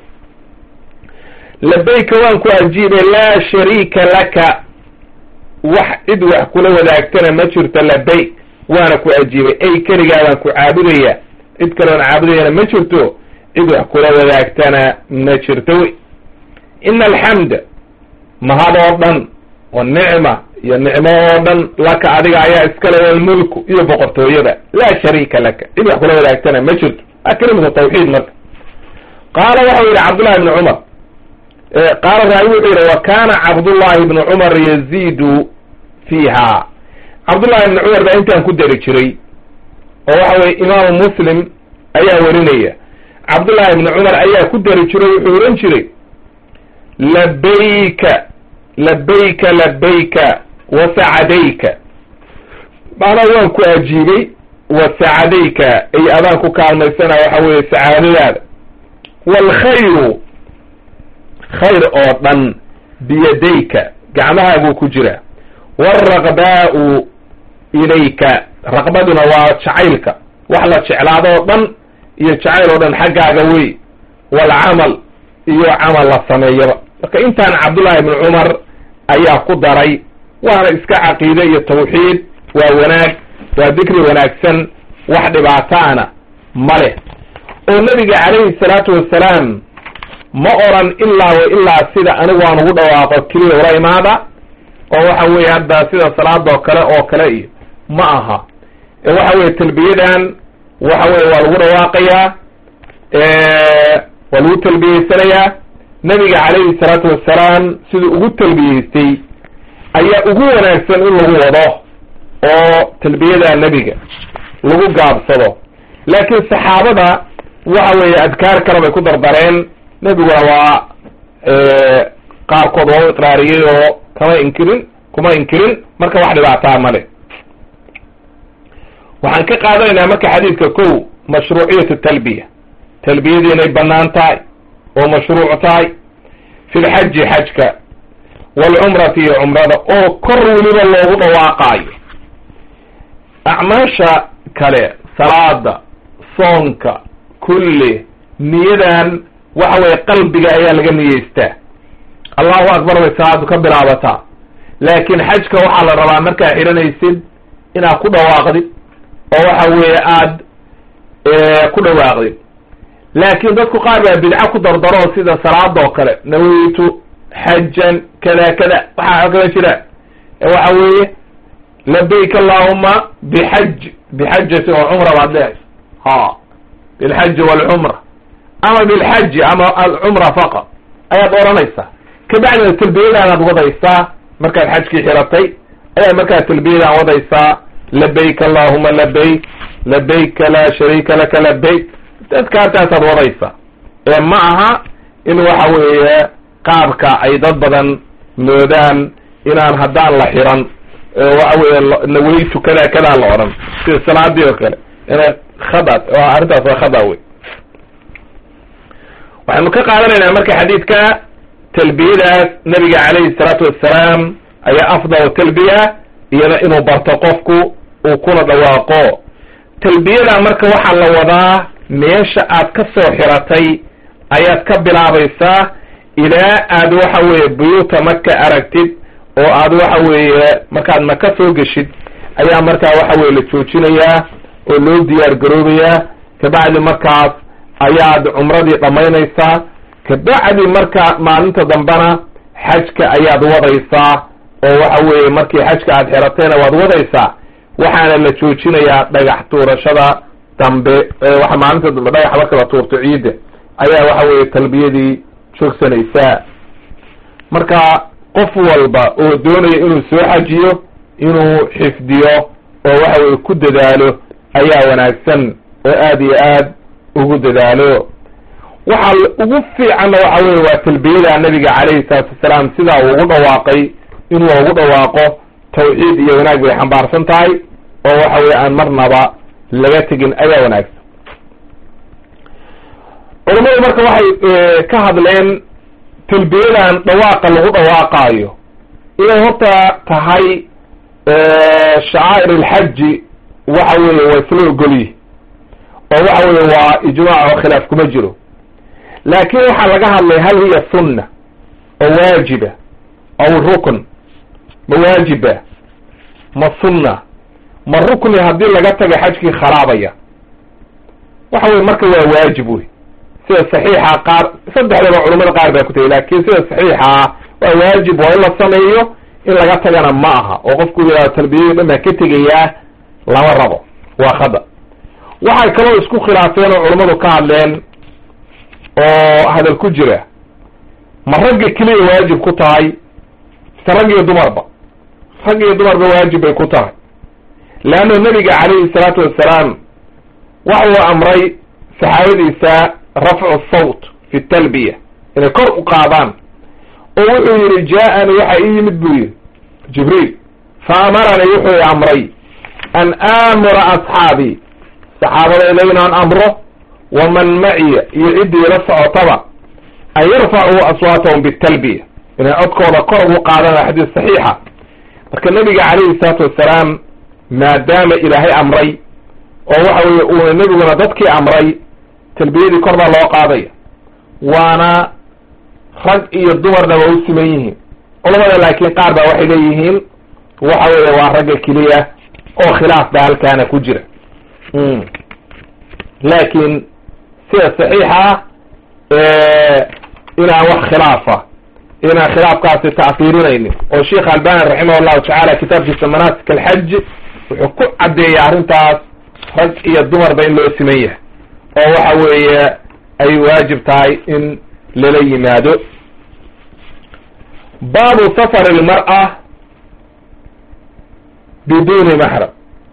labayka waan ku ajiibay laa shariika laka wax cid wax kula wadaagtana ma jirto labayk waana ku ajiibay ay keligaadaan ku caabudaya cid kaleon caabudayana ma jirto cid wax kula wadaagtana ma jirto wey ina alxamda mahad oo dhan wanicma iyo nicmo oo dhan laka adiga ayaa iskale walmulku iyo boqortooyada laa shariika laka cid wax kula wadaagtana ma jirto a kelimatu tawxiid marka qaala waxau yihi cabdullahi ibni cumar qaala raawi wuxuu yihi wa kana cabdullahi ibni cumar yaziidu fiiha cabdullahi ibni cumar baa intaan ku dari jiray oo waxa weye imaamu muslim ayaa werinaya cabdullahi ibni cumar ayaa ku dari jiray wuxuu ohan jiray labayka labayka labayka wasacadayka macnaa waan ku ajiibay wasacadayka ay adaan ku kaalmaysana waxa weeye sacaadadaada waalkhayru khayr oo dhan biyadayka gacmahaaguu ku jira waalraqbaau ilayka raqbaduna waa jacaylka wax la jeclaado oo dhan iyo jacayl oo dhan xaggaaga wey waalcamal iyo camal la sameeyaba marka intaan cabdullahi ibni cumar ayaa ku daray waana iska caqiide iyo tawxiid waa wanaag waa dikri wanaagsan wax dhibaataana ma leh oo nabiga calayhi salaatu wasalaam ma oran ilaa wa ilaa sida anigu aan ugu dhawaaqo keliya ula imaada oo waxa weeye hadda sida salaadoo kale oo kale iyo ma aha ee waxa weye talbiyadan waxa weye waa lagu dhawaaqayaa waa lagu talbiyeysanayaa nabiga calayhi salaatu wasalaam siduu ugu talbiyeystay ayaa ugu wanaagsan in lagu wado oo talbiyada nebiga lagu gaabsado laakiin saxaabada waxa weeye adkaar kale bay ku dardareen nebiguna waa qaarkood waa u iqraariyey oo kama inkirin kuma inkirin marka wax dhibaataa male waxaan ka qaadanaynaa marka xadiidka kow mashruuciyatu talbiya talbiyadii inay banaan tahay oo mashruuc tahay fi lxaji xajka waalcumrati iyo cumrada oo kor weliba loogu dhawaaqaayo acmaasha kale salaada soonka kulli niyadan waxa weye qalbiga ayaa laga niyeystaa allahu akbar bay salaadu ka bilaabataa laakiin xajka waxaa la rabaa markaa xihanaysid inaad ku dhawaaqdid oo waxa weeye aad ku dhawaaqdid laakiin dadku qaar baa bidco ku dardaro sida salaada oo kale nawaytu xajan kada kada waxaa kala jira waxa weeye labayk allahuma bixaj bixajati oo cumra baad leehay ha bilxaji walcumra ama bilxaji ama alcumra faqad ayaad oranaysaa kabacdina talbiyadaanaad wadaysaa markaad xajkii xiratay ayaad markaa talbiyadaan wadaysaa labayk allahuma labayk labayka laa shariika laka labayk adkaartaasaad wadaysaa ee ma aha in waxa weeye qaabka ay dad badan moodaan inaan haddaan la xiran waxa weeye nawey tukadaa kadaa la odhan sida salaadii oo kale inay khada arrintaas waa khada wey waxaynu ka qaadanaynaa marka xadiidka talbiyadaas nabiga calayhi salaatu wassalaam ayaa afdal talbiya iyana inuu barto qofku uu kuna dhawaaqo talbiyada marka waxaa la wadaa meesha aad ka soo xiratay ayaad ka bilaabaysaa ilaa aad waxa weeye buyuuta maka aragtid oo aad waxa weeye markaad maka soo geshid ayaa markaa waxa weye la joojinayaa oo loo diyaar garoobayaa kabacdi markaas ayaad cumradii dhammaynaysaa kabacdi marka maalinta dambena xajka ayaad wadaysaa oo waxa weeye markii xajka aad xiratayna waad wadaysaa waxaana la joojinayaa dhagax tuurashada dambe waxa maalinta dambe dhagax marka la tuurto ciidda ayaa waxa weeye talbiyadii joogsanaysaa marka qof walba oo doonaya inuu soo xajiyo inuu xifdiyo oo waxa weye ku dadaalo ayaa wanaagsan oo aad iyo aad ugu dadaalo waxa ugu fiicanna waxa weye waa talbiyada nabiga calayhi salaatu wasalaam sidaa uu ugu dhawaaqay inuu ugu dhawaaqo tawxiid iyo wanaag bay xambaarsan tahay oo waxa weye aan marnaba laga tegin ayaa wanaagsan culammadu marka waxay ka hadleen talbiyadan dhawaaqa lagu dhawaaqaayo inay horta tahay shacaa'ir alxaji waxa weeye waa isla ogolyihi oo waxa weye waa ijmaac oo khilaaf kuma jiro laakin waxaa laga hadlay hal hiya sunna oo waajiba aw rukn ma waajiba ma sunna ma rukni haddii laga taga xajkii kharaabaya waxa weye marka waa waajib wey sida saxiixa qaar saddexdaba culamada qaar baa ku tegay laakin sida saxiixa waa waajib waa in la sameeyo in laga tagana ma aha oo qofku yihahdo talbiyadii dhan baa ka tegayaa lama rabo waa khada waxay kaloo isku khilaafeen oo culammadu ka hadleen oo hadal ku jira ma ragga keliya waajib ku tahay mise rag iyo dumarba rag iyo dumarba waajib bay ku tahay leanno nabiga calayhi salaatu wassalaam waxa uu amray saxaabadiisa rafcu sawt fi talbiya inay kor u qaadaan oo wuxuu yihi jaa-ani waxa ii yimid buu yihi jibriil fa amaranii wuxuu i amray an aamura asxaabii saxaabadayda inaan amro waman maciya iyo ciddii la socotaba an yarfacuu aswaatahum bitalbiya inay codkooda kor ugu qaadaan waa xadiis saxiixa marka nabiga calayhi salaatu wassalaam maadaama ilaahay amray oo waxa weye uuna nebiguna dadkii amray talbiyadii kor baa loo qaadaya waana rag iyo dumarna waa u siman yihiin culamada laakiin qaar baa waxay leeyihiin waxa weeye waa ragga keliya oo khilaaf baa halkaana ku jira laakiin sida saxiixa inaan wax khilaafa inaan khilaafkaasi ta'fiirinaynin oo sheikh albani raximah llahu tacaala kitaabkiisa manaasik alxaj wuxuu ku caddeeyay arrintaas rag iyo dumarba in loo siman yahay oo waxa weeye ay waajib tahay in lala yimaado baabu safar ilmar'a biduuni maxram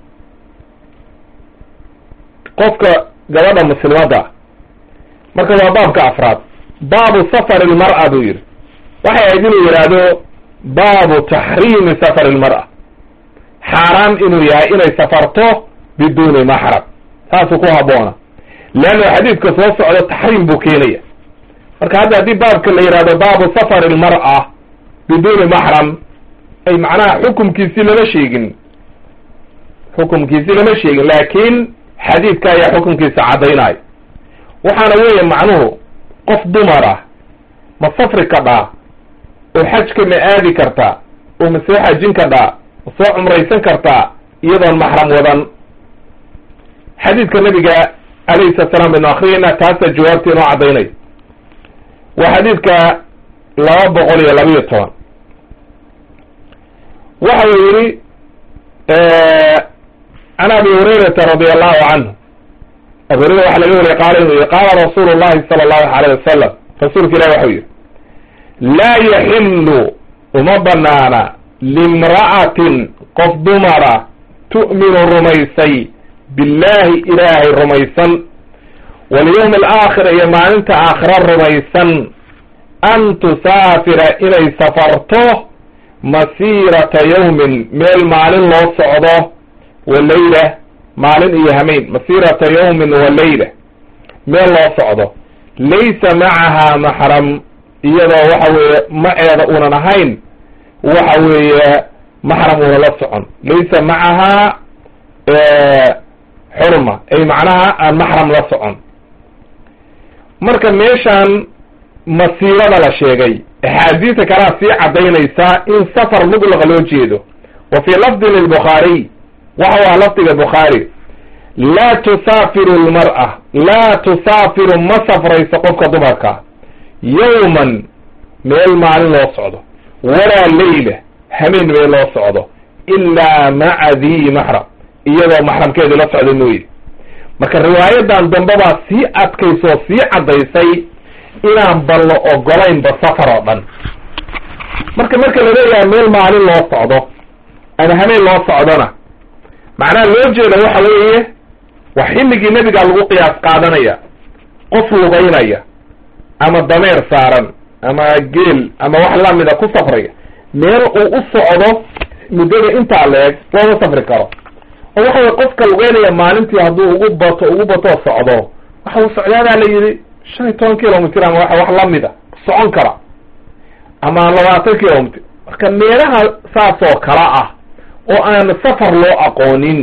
qofka gabadha muslimadda marka waa baabka afraad baabu safar ilmar'a buu yidhi waxay ahayd inuu yidhaahdo baabu taxriimi safar ilmar'a xaaraan inuu yahay inay safarto biduuni maxram saasuu ku haboona leanna xadiidka soo socda taxriim buu keenaya marka hadda haddii baabka la yidhahdo baabu safar ilmar'a biduuni maxram ay macnaha xukumkiisii lama sheegin xukumkiisii lama sheegin laakiin xadiidka ayaa xukumkiisa caddaynayo waxaana weeye macnuhu qof dumar ah ma safri kadhaa oo xajka ma aadi kartaa oo ma soo xajin kadhaa ma soo cumraysan kartaa iyadoon maxram wadan xadiidka nabiga alayhi salatu salam baynu akriyayna taasaa jawaabta inoo caddaynay waa xadiidka laba boqol iyo labayo toban waxa uu yihi can abi hurayrata radi allahu canhu abu hurayra waxa laga wariyay qaala inuu yihi qaala rasuulu llahi sala allahu alayh wasalam rasuulka ilahi waxau yihi laa yaxilu uma banaana limra'atin qof dumara tu'minu rumaysay billahi ilaahay rumaysan walyawmi alaakhir iyo maalinta aakhira rumaysan an tusaafira inay safarto masiirata yawmin meel maalin loo socdo wa leyla maalin iyo hamayn masiirata yawmin wa leyla meel loo socdo laysa macaha maxram iyadoo waxa weeye maceeda uunan ahayn waxa weeye maxram una la socon laysa macaha xurma ay macnaha aan maxram la socon marka meeshaan masiirada la sheegay axaadiisa kalea sii caddaynaysaa in safar mudlaqa loo jeedo wa fii lafdin lilbukhaariy waxa waa lafdiga bukhaari laa tusaafiru lmar'a laa tusaafiru ma safrayso qofka dumarka yawman meel maalin loo socdo walaa leyla hameen meel loo socdo ilaa maca dii maxram iyadoo maxramkeedii la socda mooye marka riwaayadan dambe baa sii adkaysoo sii caddaysay inaan ban la ogolaynba safar oo dhan marka marka la leeyahay meel maalin loo socdo ama hameen loo socdona macnaha loo jeeda waxa weeye waa xilligii nebigaa lagu qiyaas qaadanaya qof lugaynaya ama dameer saaran ama geel ama wax lamida ku safraya meel uu u socdo muddada intaa la-eg looma safri karo oo waxa weye qofka lugeynaya maalintii hadduu ugu bato ugu batoo socdo waxa uu socdaadaa la yidhi shan iyo toban kilomitr ama wa wax lamida socon kara ama labaatan kilomitr marka meelaha saas oo kala ah oo aan safar loo aqoonin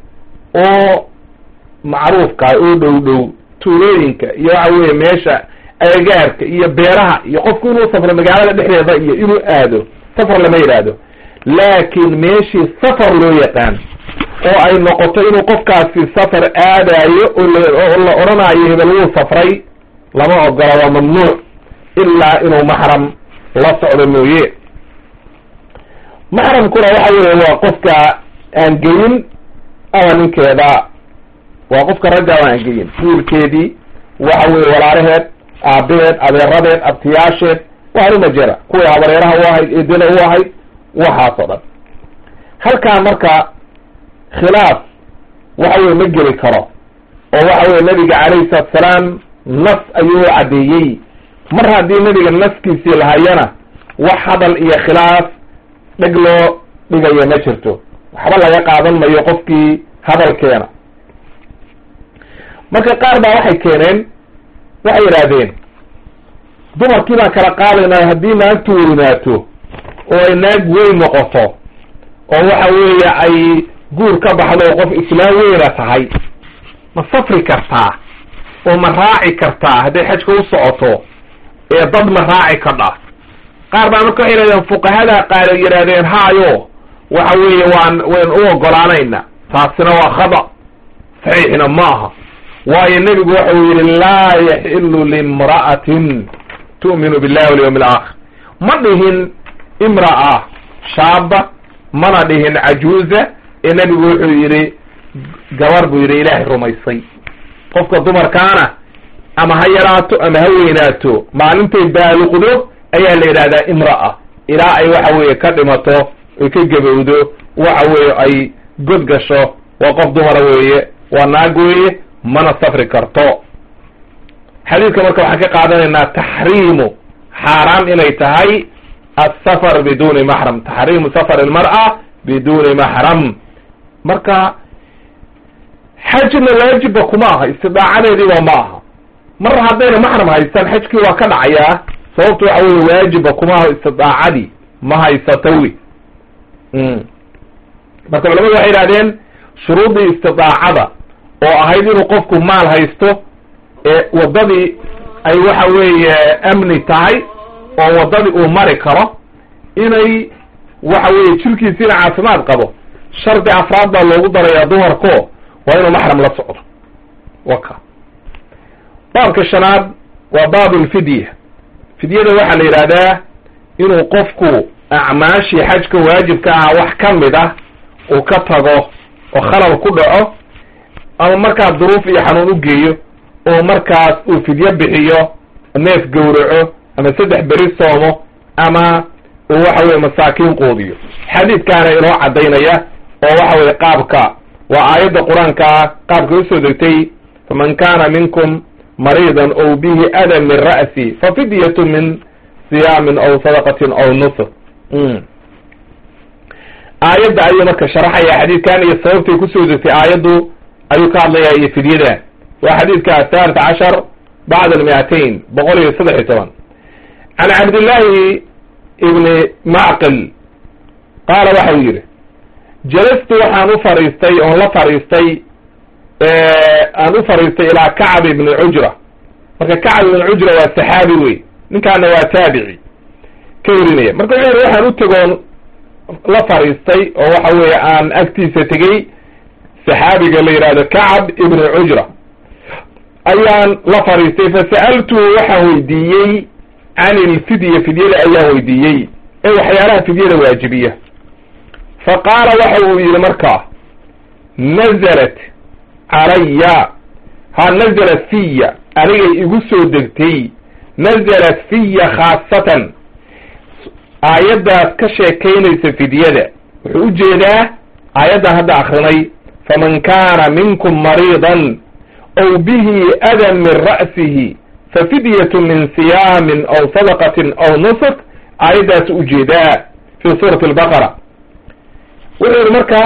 oo macruufka oo dhow dhow tuulooyinka iyo waxa weye meesha agagaarka iyo beeraha iyo qofku inuu safro magaalada dhexdeeda iyo inuu aado safar lama yidhaahdo laakiin meeshii safar loo yaqaan oo ay noqoto inuu qofkaasi safar aadayo oo la odhanaayo hebel wuu safray lama ogola waa mamnuuc ilaa inuu maxram la socdo mooye maxramkuna waxa weeye waa qofka aan geyin ama ninkeeda waa qofka ragga aan geyin wiilkeedii waxa weye walaalaheed aabaheed adeeradeed abtiyaasheed waarima jira kuwii habareeraha u ahayd eedada u ahayd waxaas oo dhan halkaa marka khilaaf waxa weye ma geli karo oo waxa weye nabiga calayhi salaatu salaam nas ayuu u caddeeyey mar haddii nabiga naskiisii lahayana wax hadal iyo khilaaf dheg loo dhigayo ma jirto waxba laga qaadan mayo qofkii hadalkeena marka qaar baa waxay keeneen waxay yidhaahdeen dumarkii baan kala qaadaynaa haddii naagtu weynaato oo ay naag weyn noqoto oo waxa weeye ay guur ka baxdo oo qof islaam weyna tahay ma safri kartaa oo ma raaci kartaa hadday xajka u socoto ee dad ma raaci kadha qaar baa marka waxay yidhahdeen fuqahada qaar ay yidhahdeen haayo waxa weeye waan wayn u ogolaanayna taasina waa khada saxiixna ma aha waayo nebigu waxa uu yidhi laa yaxilu limra'atin tu'minu billahi walyawmi alaakhir ma dhihin imra'a shaaba mana dhihin cajuuza ee nebigu wuxuu yidhi gabar buu yidhi ilaahay rumaysay qofka dumarkaana ama ha yaraato ama ha weynaato maalintay baaluqdo ayaa la yidhahdaa imra'a ilaa ay waxa weeye ka dhimato ay ka gebowdo waxa weeye ay god gasho waa qof dumara weeye waa naag weeye mana safri karto xadiidka marka waxaan ka qaadanaynaa taxriimu xaaraam inay tahay asafar biduni maxram taxriimu safar ilmar'a biduni maxram marka xajna waajibba kuma aha istidaacadeediiba ma aha mar haddayna maxram haystaan xajkii waa ka dhacayaa sababtu waxa weye waajibba kuma aha istidaacadii ma haysato wi marka culamadu waxay yidhahdeen shuruudii istidaacada oo ahayd inuu qofku maal haysto ee waddadii ay waxa weeye amni tahay oo waddadii uu mari karo inay waxa weeye jirkiisiina caafimaad qabo shardi afraad baa loogu darayaa dumarko waa inuu maxram la socdo waka baabka shanaad waa baabu lfidya fidyada waxaa la yidhahdaa inuu qofku acmaashii xajka waajibka ah wax ka mid ah uu ka tago oo khalal ku dhaco ama markaa duruuf iyo xanuun u geeyo oo markaas uu fidyo bixiyo neef gowraco ama saddex beri soomo ama uu waxa weye masaakiin quudiyo xadiidkaana inoo caddaynaya oo waxa weye qaabka waa aayadda qur-aanka ah qaabka usoo degtay faman kana minkum mariidan ow bihi adan min ra'si fa fidyatu min siyaamin aw sadaqatin aw nusr aayadda ayuu marka sharaxaya xadiidkan iyo sababtay kusoo degtay aayaddu ayuu ka hadlaya iyo fidyadan waa xadiidka athaalit cashar bacd almiatain boqol iyo saddex iyo toban can cabdillaahi ibni macqil qaala waxau yidhi jalastu waxaan u fariistay oon la fariistay aan u fariistay ilaa kacb ibni cujra marka kacb ibni cujra waa saxaabi wey ninkaana waa taabici ka werinaya marka wuxuu yidhi waxaan u tegoon la fariistay oo waxa weeye aan agtiisa tegey saxaabiga la yidhahdo kacb ibni cujra ayaan la fariistay fasa'altuhu waxaan weydiiyey can ilfidya fidyada ayaan weydiiyey ee waxyaalaha fidyada waajibiya fa qaala waxa uu yidhi markaa nazalat calaya ha nazalat fiya anigay igu soo degtay nazalat fiya khaasatan aayaddaas ka sheekaynaysa fidyada wuxuu u jeedaa aayaddan hadda akrinay faman kaana minkum mariidan aw bihi adan min ra'sihi fafidyatu min siyaamin aw sadaqatin aw nusuk aayaddaas ujeedaa fi suurati albaqara wuxuu yihi marka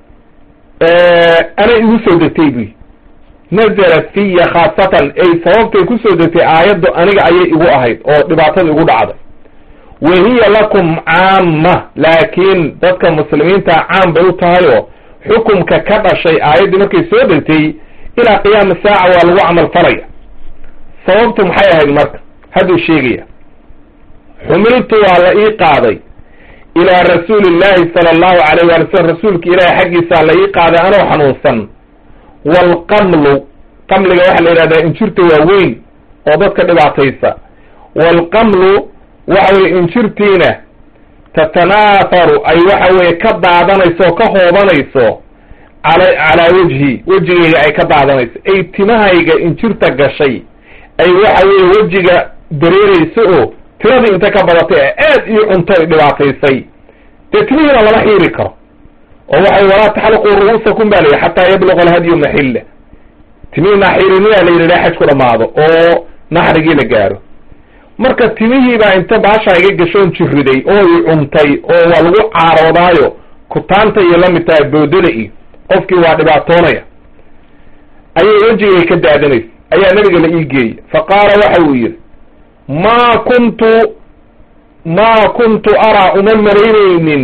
ana igu soo degtay buy nazalat fiya khaasatan ay sababtay kusoo degtay aayaddu aniga ayay igu ahayd oo dhibaatada igu dhacday wa hiya lakum caama laakiin dadka muslimiinta caam bay u tahay oo xukumka ka dhashay aayaddii markay soo degtay ilaa qiyaami saaca waa lagu camal falaya sababtu maxay ahayd marka hadduu sheegaya xumiltu waa la ii qaaday ilaa rasuuli llahi sala allahu alayh waali slam rasuulka ilaahi xaggiisaa la ii qaaday anoo xanuunsan waalqamlu qamliga waxaa la yidhahdaa injirta waaweyn oo dadka dhibaataysa waalqamlu waxa weye injirtiina tatanaafaru ay waxa weye ka daadanayso oo ka hoobanayso cala calaa wejhi wejigayga ay ka daadanayso ay timahayga injirta gashay ay waxa weye wejiga dareerayso oo tiradii inta ka badatay ee aad ii cunto ay dhibaataysay dee timihiina lama xiiri karo oo waxay walaa taxliquu ru'uusakum ba la yidhi xataa yabluqa alhadyu maxilla timihii naxiriniyaa la yidhi xaj ku dhamaado oo naxrigii la gaaro marka timihii baa inta baashaa iga gashoon jiriday oo i cuntay oo waa lagu caaroodaayo kutaanta iyo lamid tahay boodada iyo qofkii waa dhibaatoonaya ayay wejigay ka daadanaysa ayaa nabiga la ii geeyey fa qaala waxa uu yidhi maa kuntu maa kuntu araa uma malaynaynin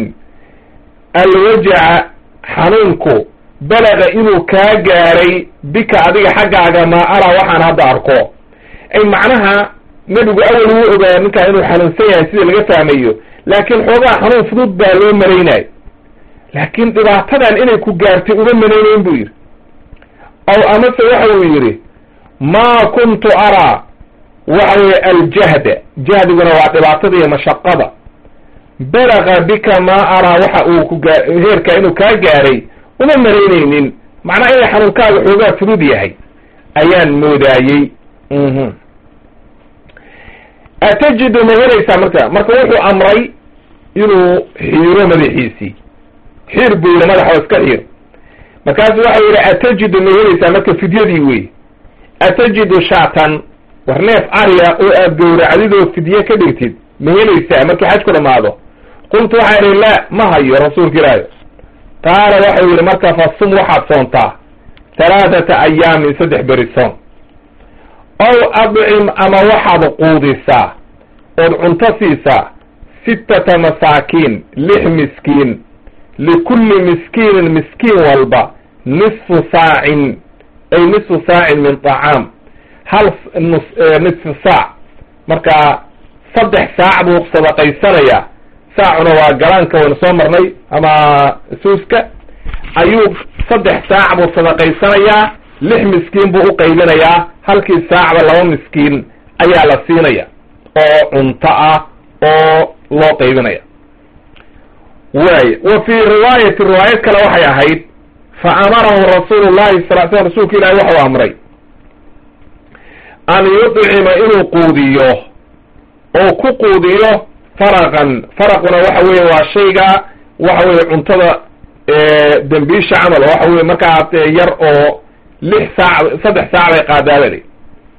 alwajaca xanuunku balaga inuu kaa gaaray bika adiga xaggaaga maa araa waxaan hadda arko ay macnaha nebigu awal wuu ogaa ninkaa inuu xanuunsan yahay sida laga fahmayo laakiin xoogaa xanuun fudud baa loo malaynayo laakiin dhibaatadan inay ku gaartay uma malaynayn buu yidhi aw amase waxa uu yidhi maa kuntu araa waxa weye aljahda jahdiguna waa dhibaatada iyo mashaqada balaga bika maa araa waxa uu ku gaa heerkaa inuu kaa gaaray uma malaynaynin macnaha inay xanuunkaaga xoogaa fudud yahay ayaan moodaayey atajidu ma helaysaa marka marka wuxuu amray inuu xiiro madaxiisii xiir buu yidhi madaxa iska xiir markaasu waxau yidhi atajidu ma helaysaa marka fidyadii wey atajidu shaatan war neef ariya oo aad gowracdidoo fidye ka dhigtid ma helaysaa markii xaj ku dhamaado qultu waxaa idhi laa ma hayo rasuulka ilaahi qaala waxau yidhi marka fasum waxaad soontaa halaathata ayaamin saddex beri soon ow adcim ama waxaad quudisaa ood cunto siisaa sittata masaakiin lix miskiin likulli miskiinin miskiin walba nisfu saacin ay nisfu saacin min طacaam hal nisfu saac markaa saddex saac buu sadaqaysanayaa saacuna waa galaanka waynu soo marnay ama suuska ayuu saddex saac buu sadaqaysanayaa lix miskiin buu u qaybinayaa halkii saacba laba miskiin ayaa la siinaya oo cunto ah oo loo qaybinaya waay wa fii riwaayati riwaayad kale waxay ahayd fa amarahu rasuulu llahi sal sl rasuulka ilahi waxau amray an yudcima inuu quudiyo oo ku quudiyo faraqan faraquna waxa weeye waa shayga waxa weye cuntada dembiisha camal waxa weye markaa yar oo lix saac saddex saac bay qaadaabali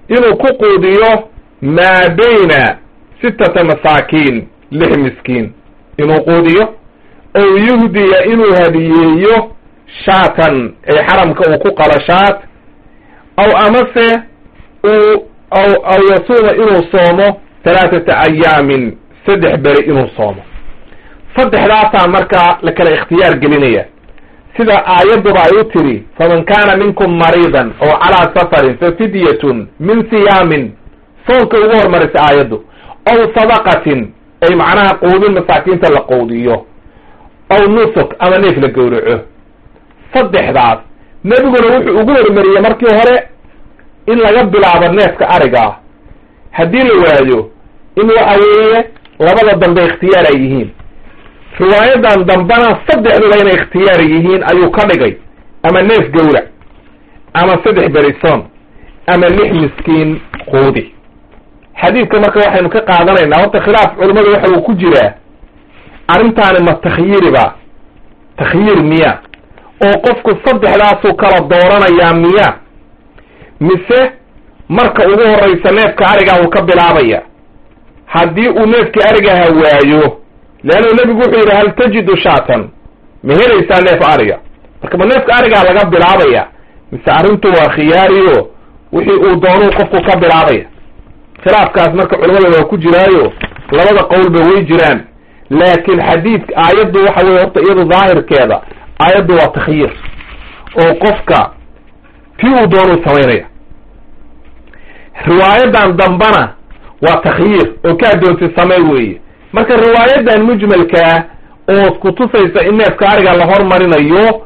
inuu ku quudiyo maa bayna sittata masaakiin lix miskiin inuu quudiyo ow yuhdiya inuu hadiyeeyo shaatan ay xaramka uu ku qalo shaat aw amase uu aw aw yasuuma inuu soomo halaathata ayaamin saddex beri inuu soomo saddexdaasaa markaa la kala ikhtiyaar gelinaya sida aayadduba ay u tiri faman kaana minkum mariidan oo calaa safarin fa fidyatun min siyaamin soonka ugu hormarisa aayaddu aw sadaqatin ay macnaha quudin masaakiinta la quudiyo aw nusuk ama neef la gowraco saddexdaas nebiguna wuxuu ugu hormariyey markii hore in laga bilaabo neefka arigaa haddii la waayo in waxa weeye labada dambe ikhtiyaar ay yihiin riwaayadan dambena saddexduba inay ikhtiyaar yihiin ayuu ka dhigay ama neef gowrac ama saddex berison ama lix miskiin quudi xadiidka marka waxaynu ka qaadanaynaa horta khilaaf culimmadu waxa uu ku jiraa arrintaani ma takhyiiriba takhyiir miya oo qofku saddexdaasuu kala dooranayaa miya mise marka ugu horreysa neefka arigaa uu ka bilaabaya haddii uu neefkii arigaha waayo leannu nebigu wuxuu yidhi hal tajidu shaatan ma helaysaa neef ariga marka ma neefka arigaa laga bilaabaya mise arrintu waa khiyaariyo wixii uu doonuu qofku ka bilaabaya khilaafkaas marka culamada waa ku jiraayo labada qowlba way jiraan laakiin xadiidka aayaddu waxa weye horta iyadu daahirkeeda aayaddu waa takhyiir oo qofka tii uu doonuu samaynaya riwaayadan dambana waa takhyiir oo kaa doonti samey weeye marka riwaayadan mujmalkaa oo kutusaysa in neefka ariga la hormarinayo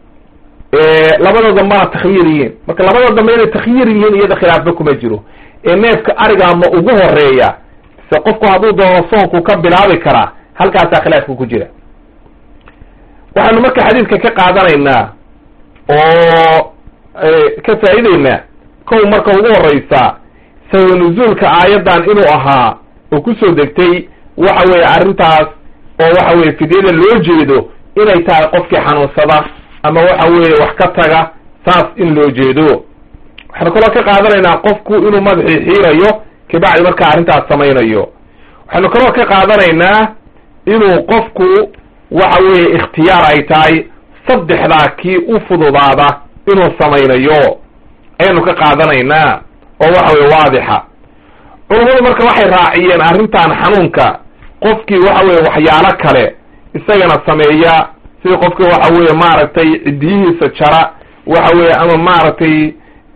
labada dambana takhyiir yihiin marka labada dambe inay takhyiir yihiin iyada khilaafba kuma jiro ee neefka arigaa ma ugu horeeya se qofku hadduu doono soonku ka bilaabi karaa halkaasaa khilaafka ku jira waxaanu marka xadiidka ka qaadanaynaa oo ka faa'ideynaa kow marka ugu horeysa sawa nuzuulka aayaddan inuu ahaa oo kusoo degtay waxa weeye arrintaas oo waxa weye fidyada loo jeedo inay tahay qofkii xanuunsada ama waxa weeye wax ka taga saas in loo jeedo waxaanu kaloo ka qaadanaynaa qofku inuu madaxii xiirayo kabacdi markaa arrintaas samaynayo waxaanu kaloo ka qaadanaynaa inuu qofku waxa weeye ikhtiyaar ay tahay saddexdaa kii u fududaada inuu samaynayo ayaanu ka qaadanaynaa oo waxa weye waadixa culummadu marka waxay raaciyeen arrintan xanuunka qofkii waxa weye waxyaalo kale isagana sameeya sidii qofkii waxa weeye maaragtay cidiyihiisa jara waxa weeye ama maaragtay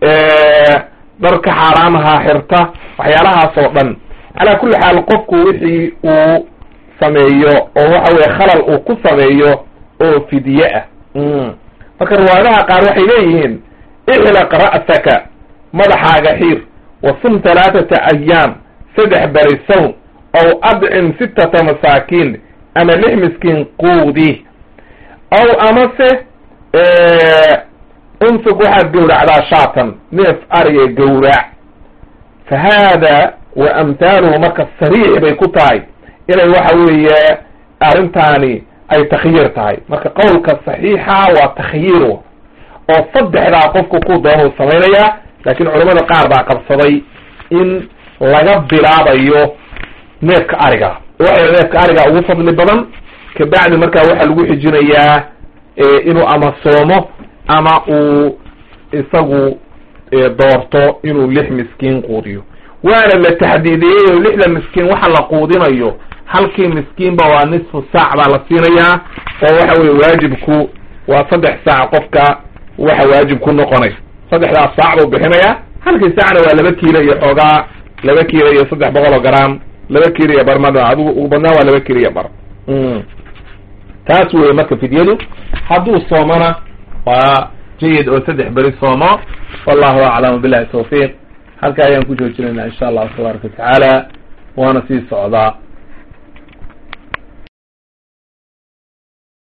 dharka xaaraamaha xirta waxyaalahaas oo dhan calaa kulli xaal qofku wixii uu sameeyo oo waxa weye khalal uu ku sameeyo oo fidye ah marka riwaayadaha qaar waxay leeyihiin ixlaq ra'saka madaxaaga xiir wa sum halaathata ayaam saddex beri sown aw adcim sittata masaakiin ama lix miskiin quudi aw amase unsug waxaad gowracdaa shaatan neef ariga gowrac fa haada wa amthaaluhu marka sariix bay ku tahay inay waxa weeye arrintaani ay takhyiir tahay marka qowlka saxiixa waa takhyiir oo saddexdaa qofku ku doonuu samaynayaa laakiin culamada qaar baa qabsaday in laga bilaabayo neefka ariga waxay neefka ariga ugu fadli badan kabacdi markaa waxaa lagu xijinayaa inuu ama soomo ama uu isagu doorto inuu lix miskiin quudiyo waana la taxdiidiyey oo lixda miskiin waxa la quudinayo halkii miskiinba waa nisfu saac baa la siinayaa oo waxa weye waajibku waa saddex saac qofka waxa waajib ku noqonay saddexdaas saac buu bixinayaa halkii saacna waa laba kiilo iyo xoogaa laba kiilo iyo saddex boqol oo gram laba kiilo iyo bar mada adigu ugu badnaa waa laba kiilo iyo bar taas weye marka fidyadu hadduu soomona waa jayid oo saddex beri soomo wallahu aclam billahi tawfiiq halka ayaan ku joojinayna insha allahu tabaaraka watacaala waana sii socdaa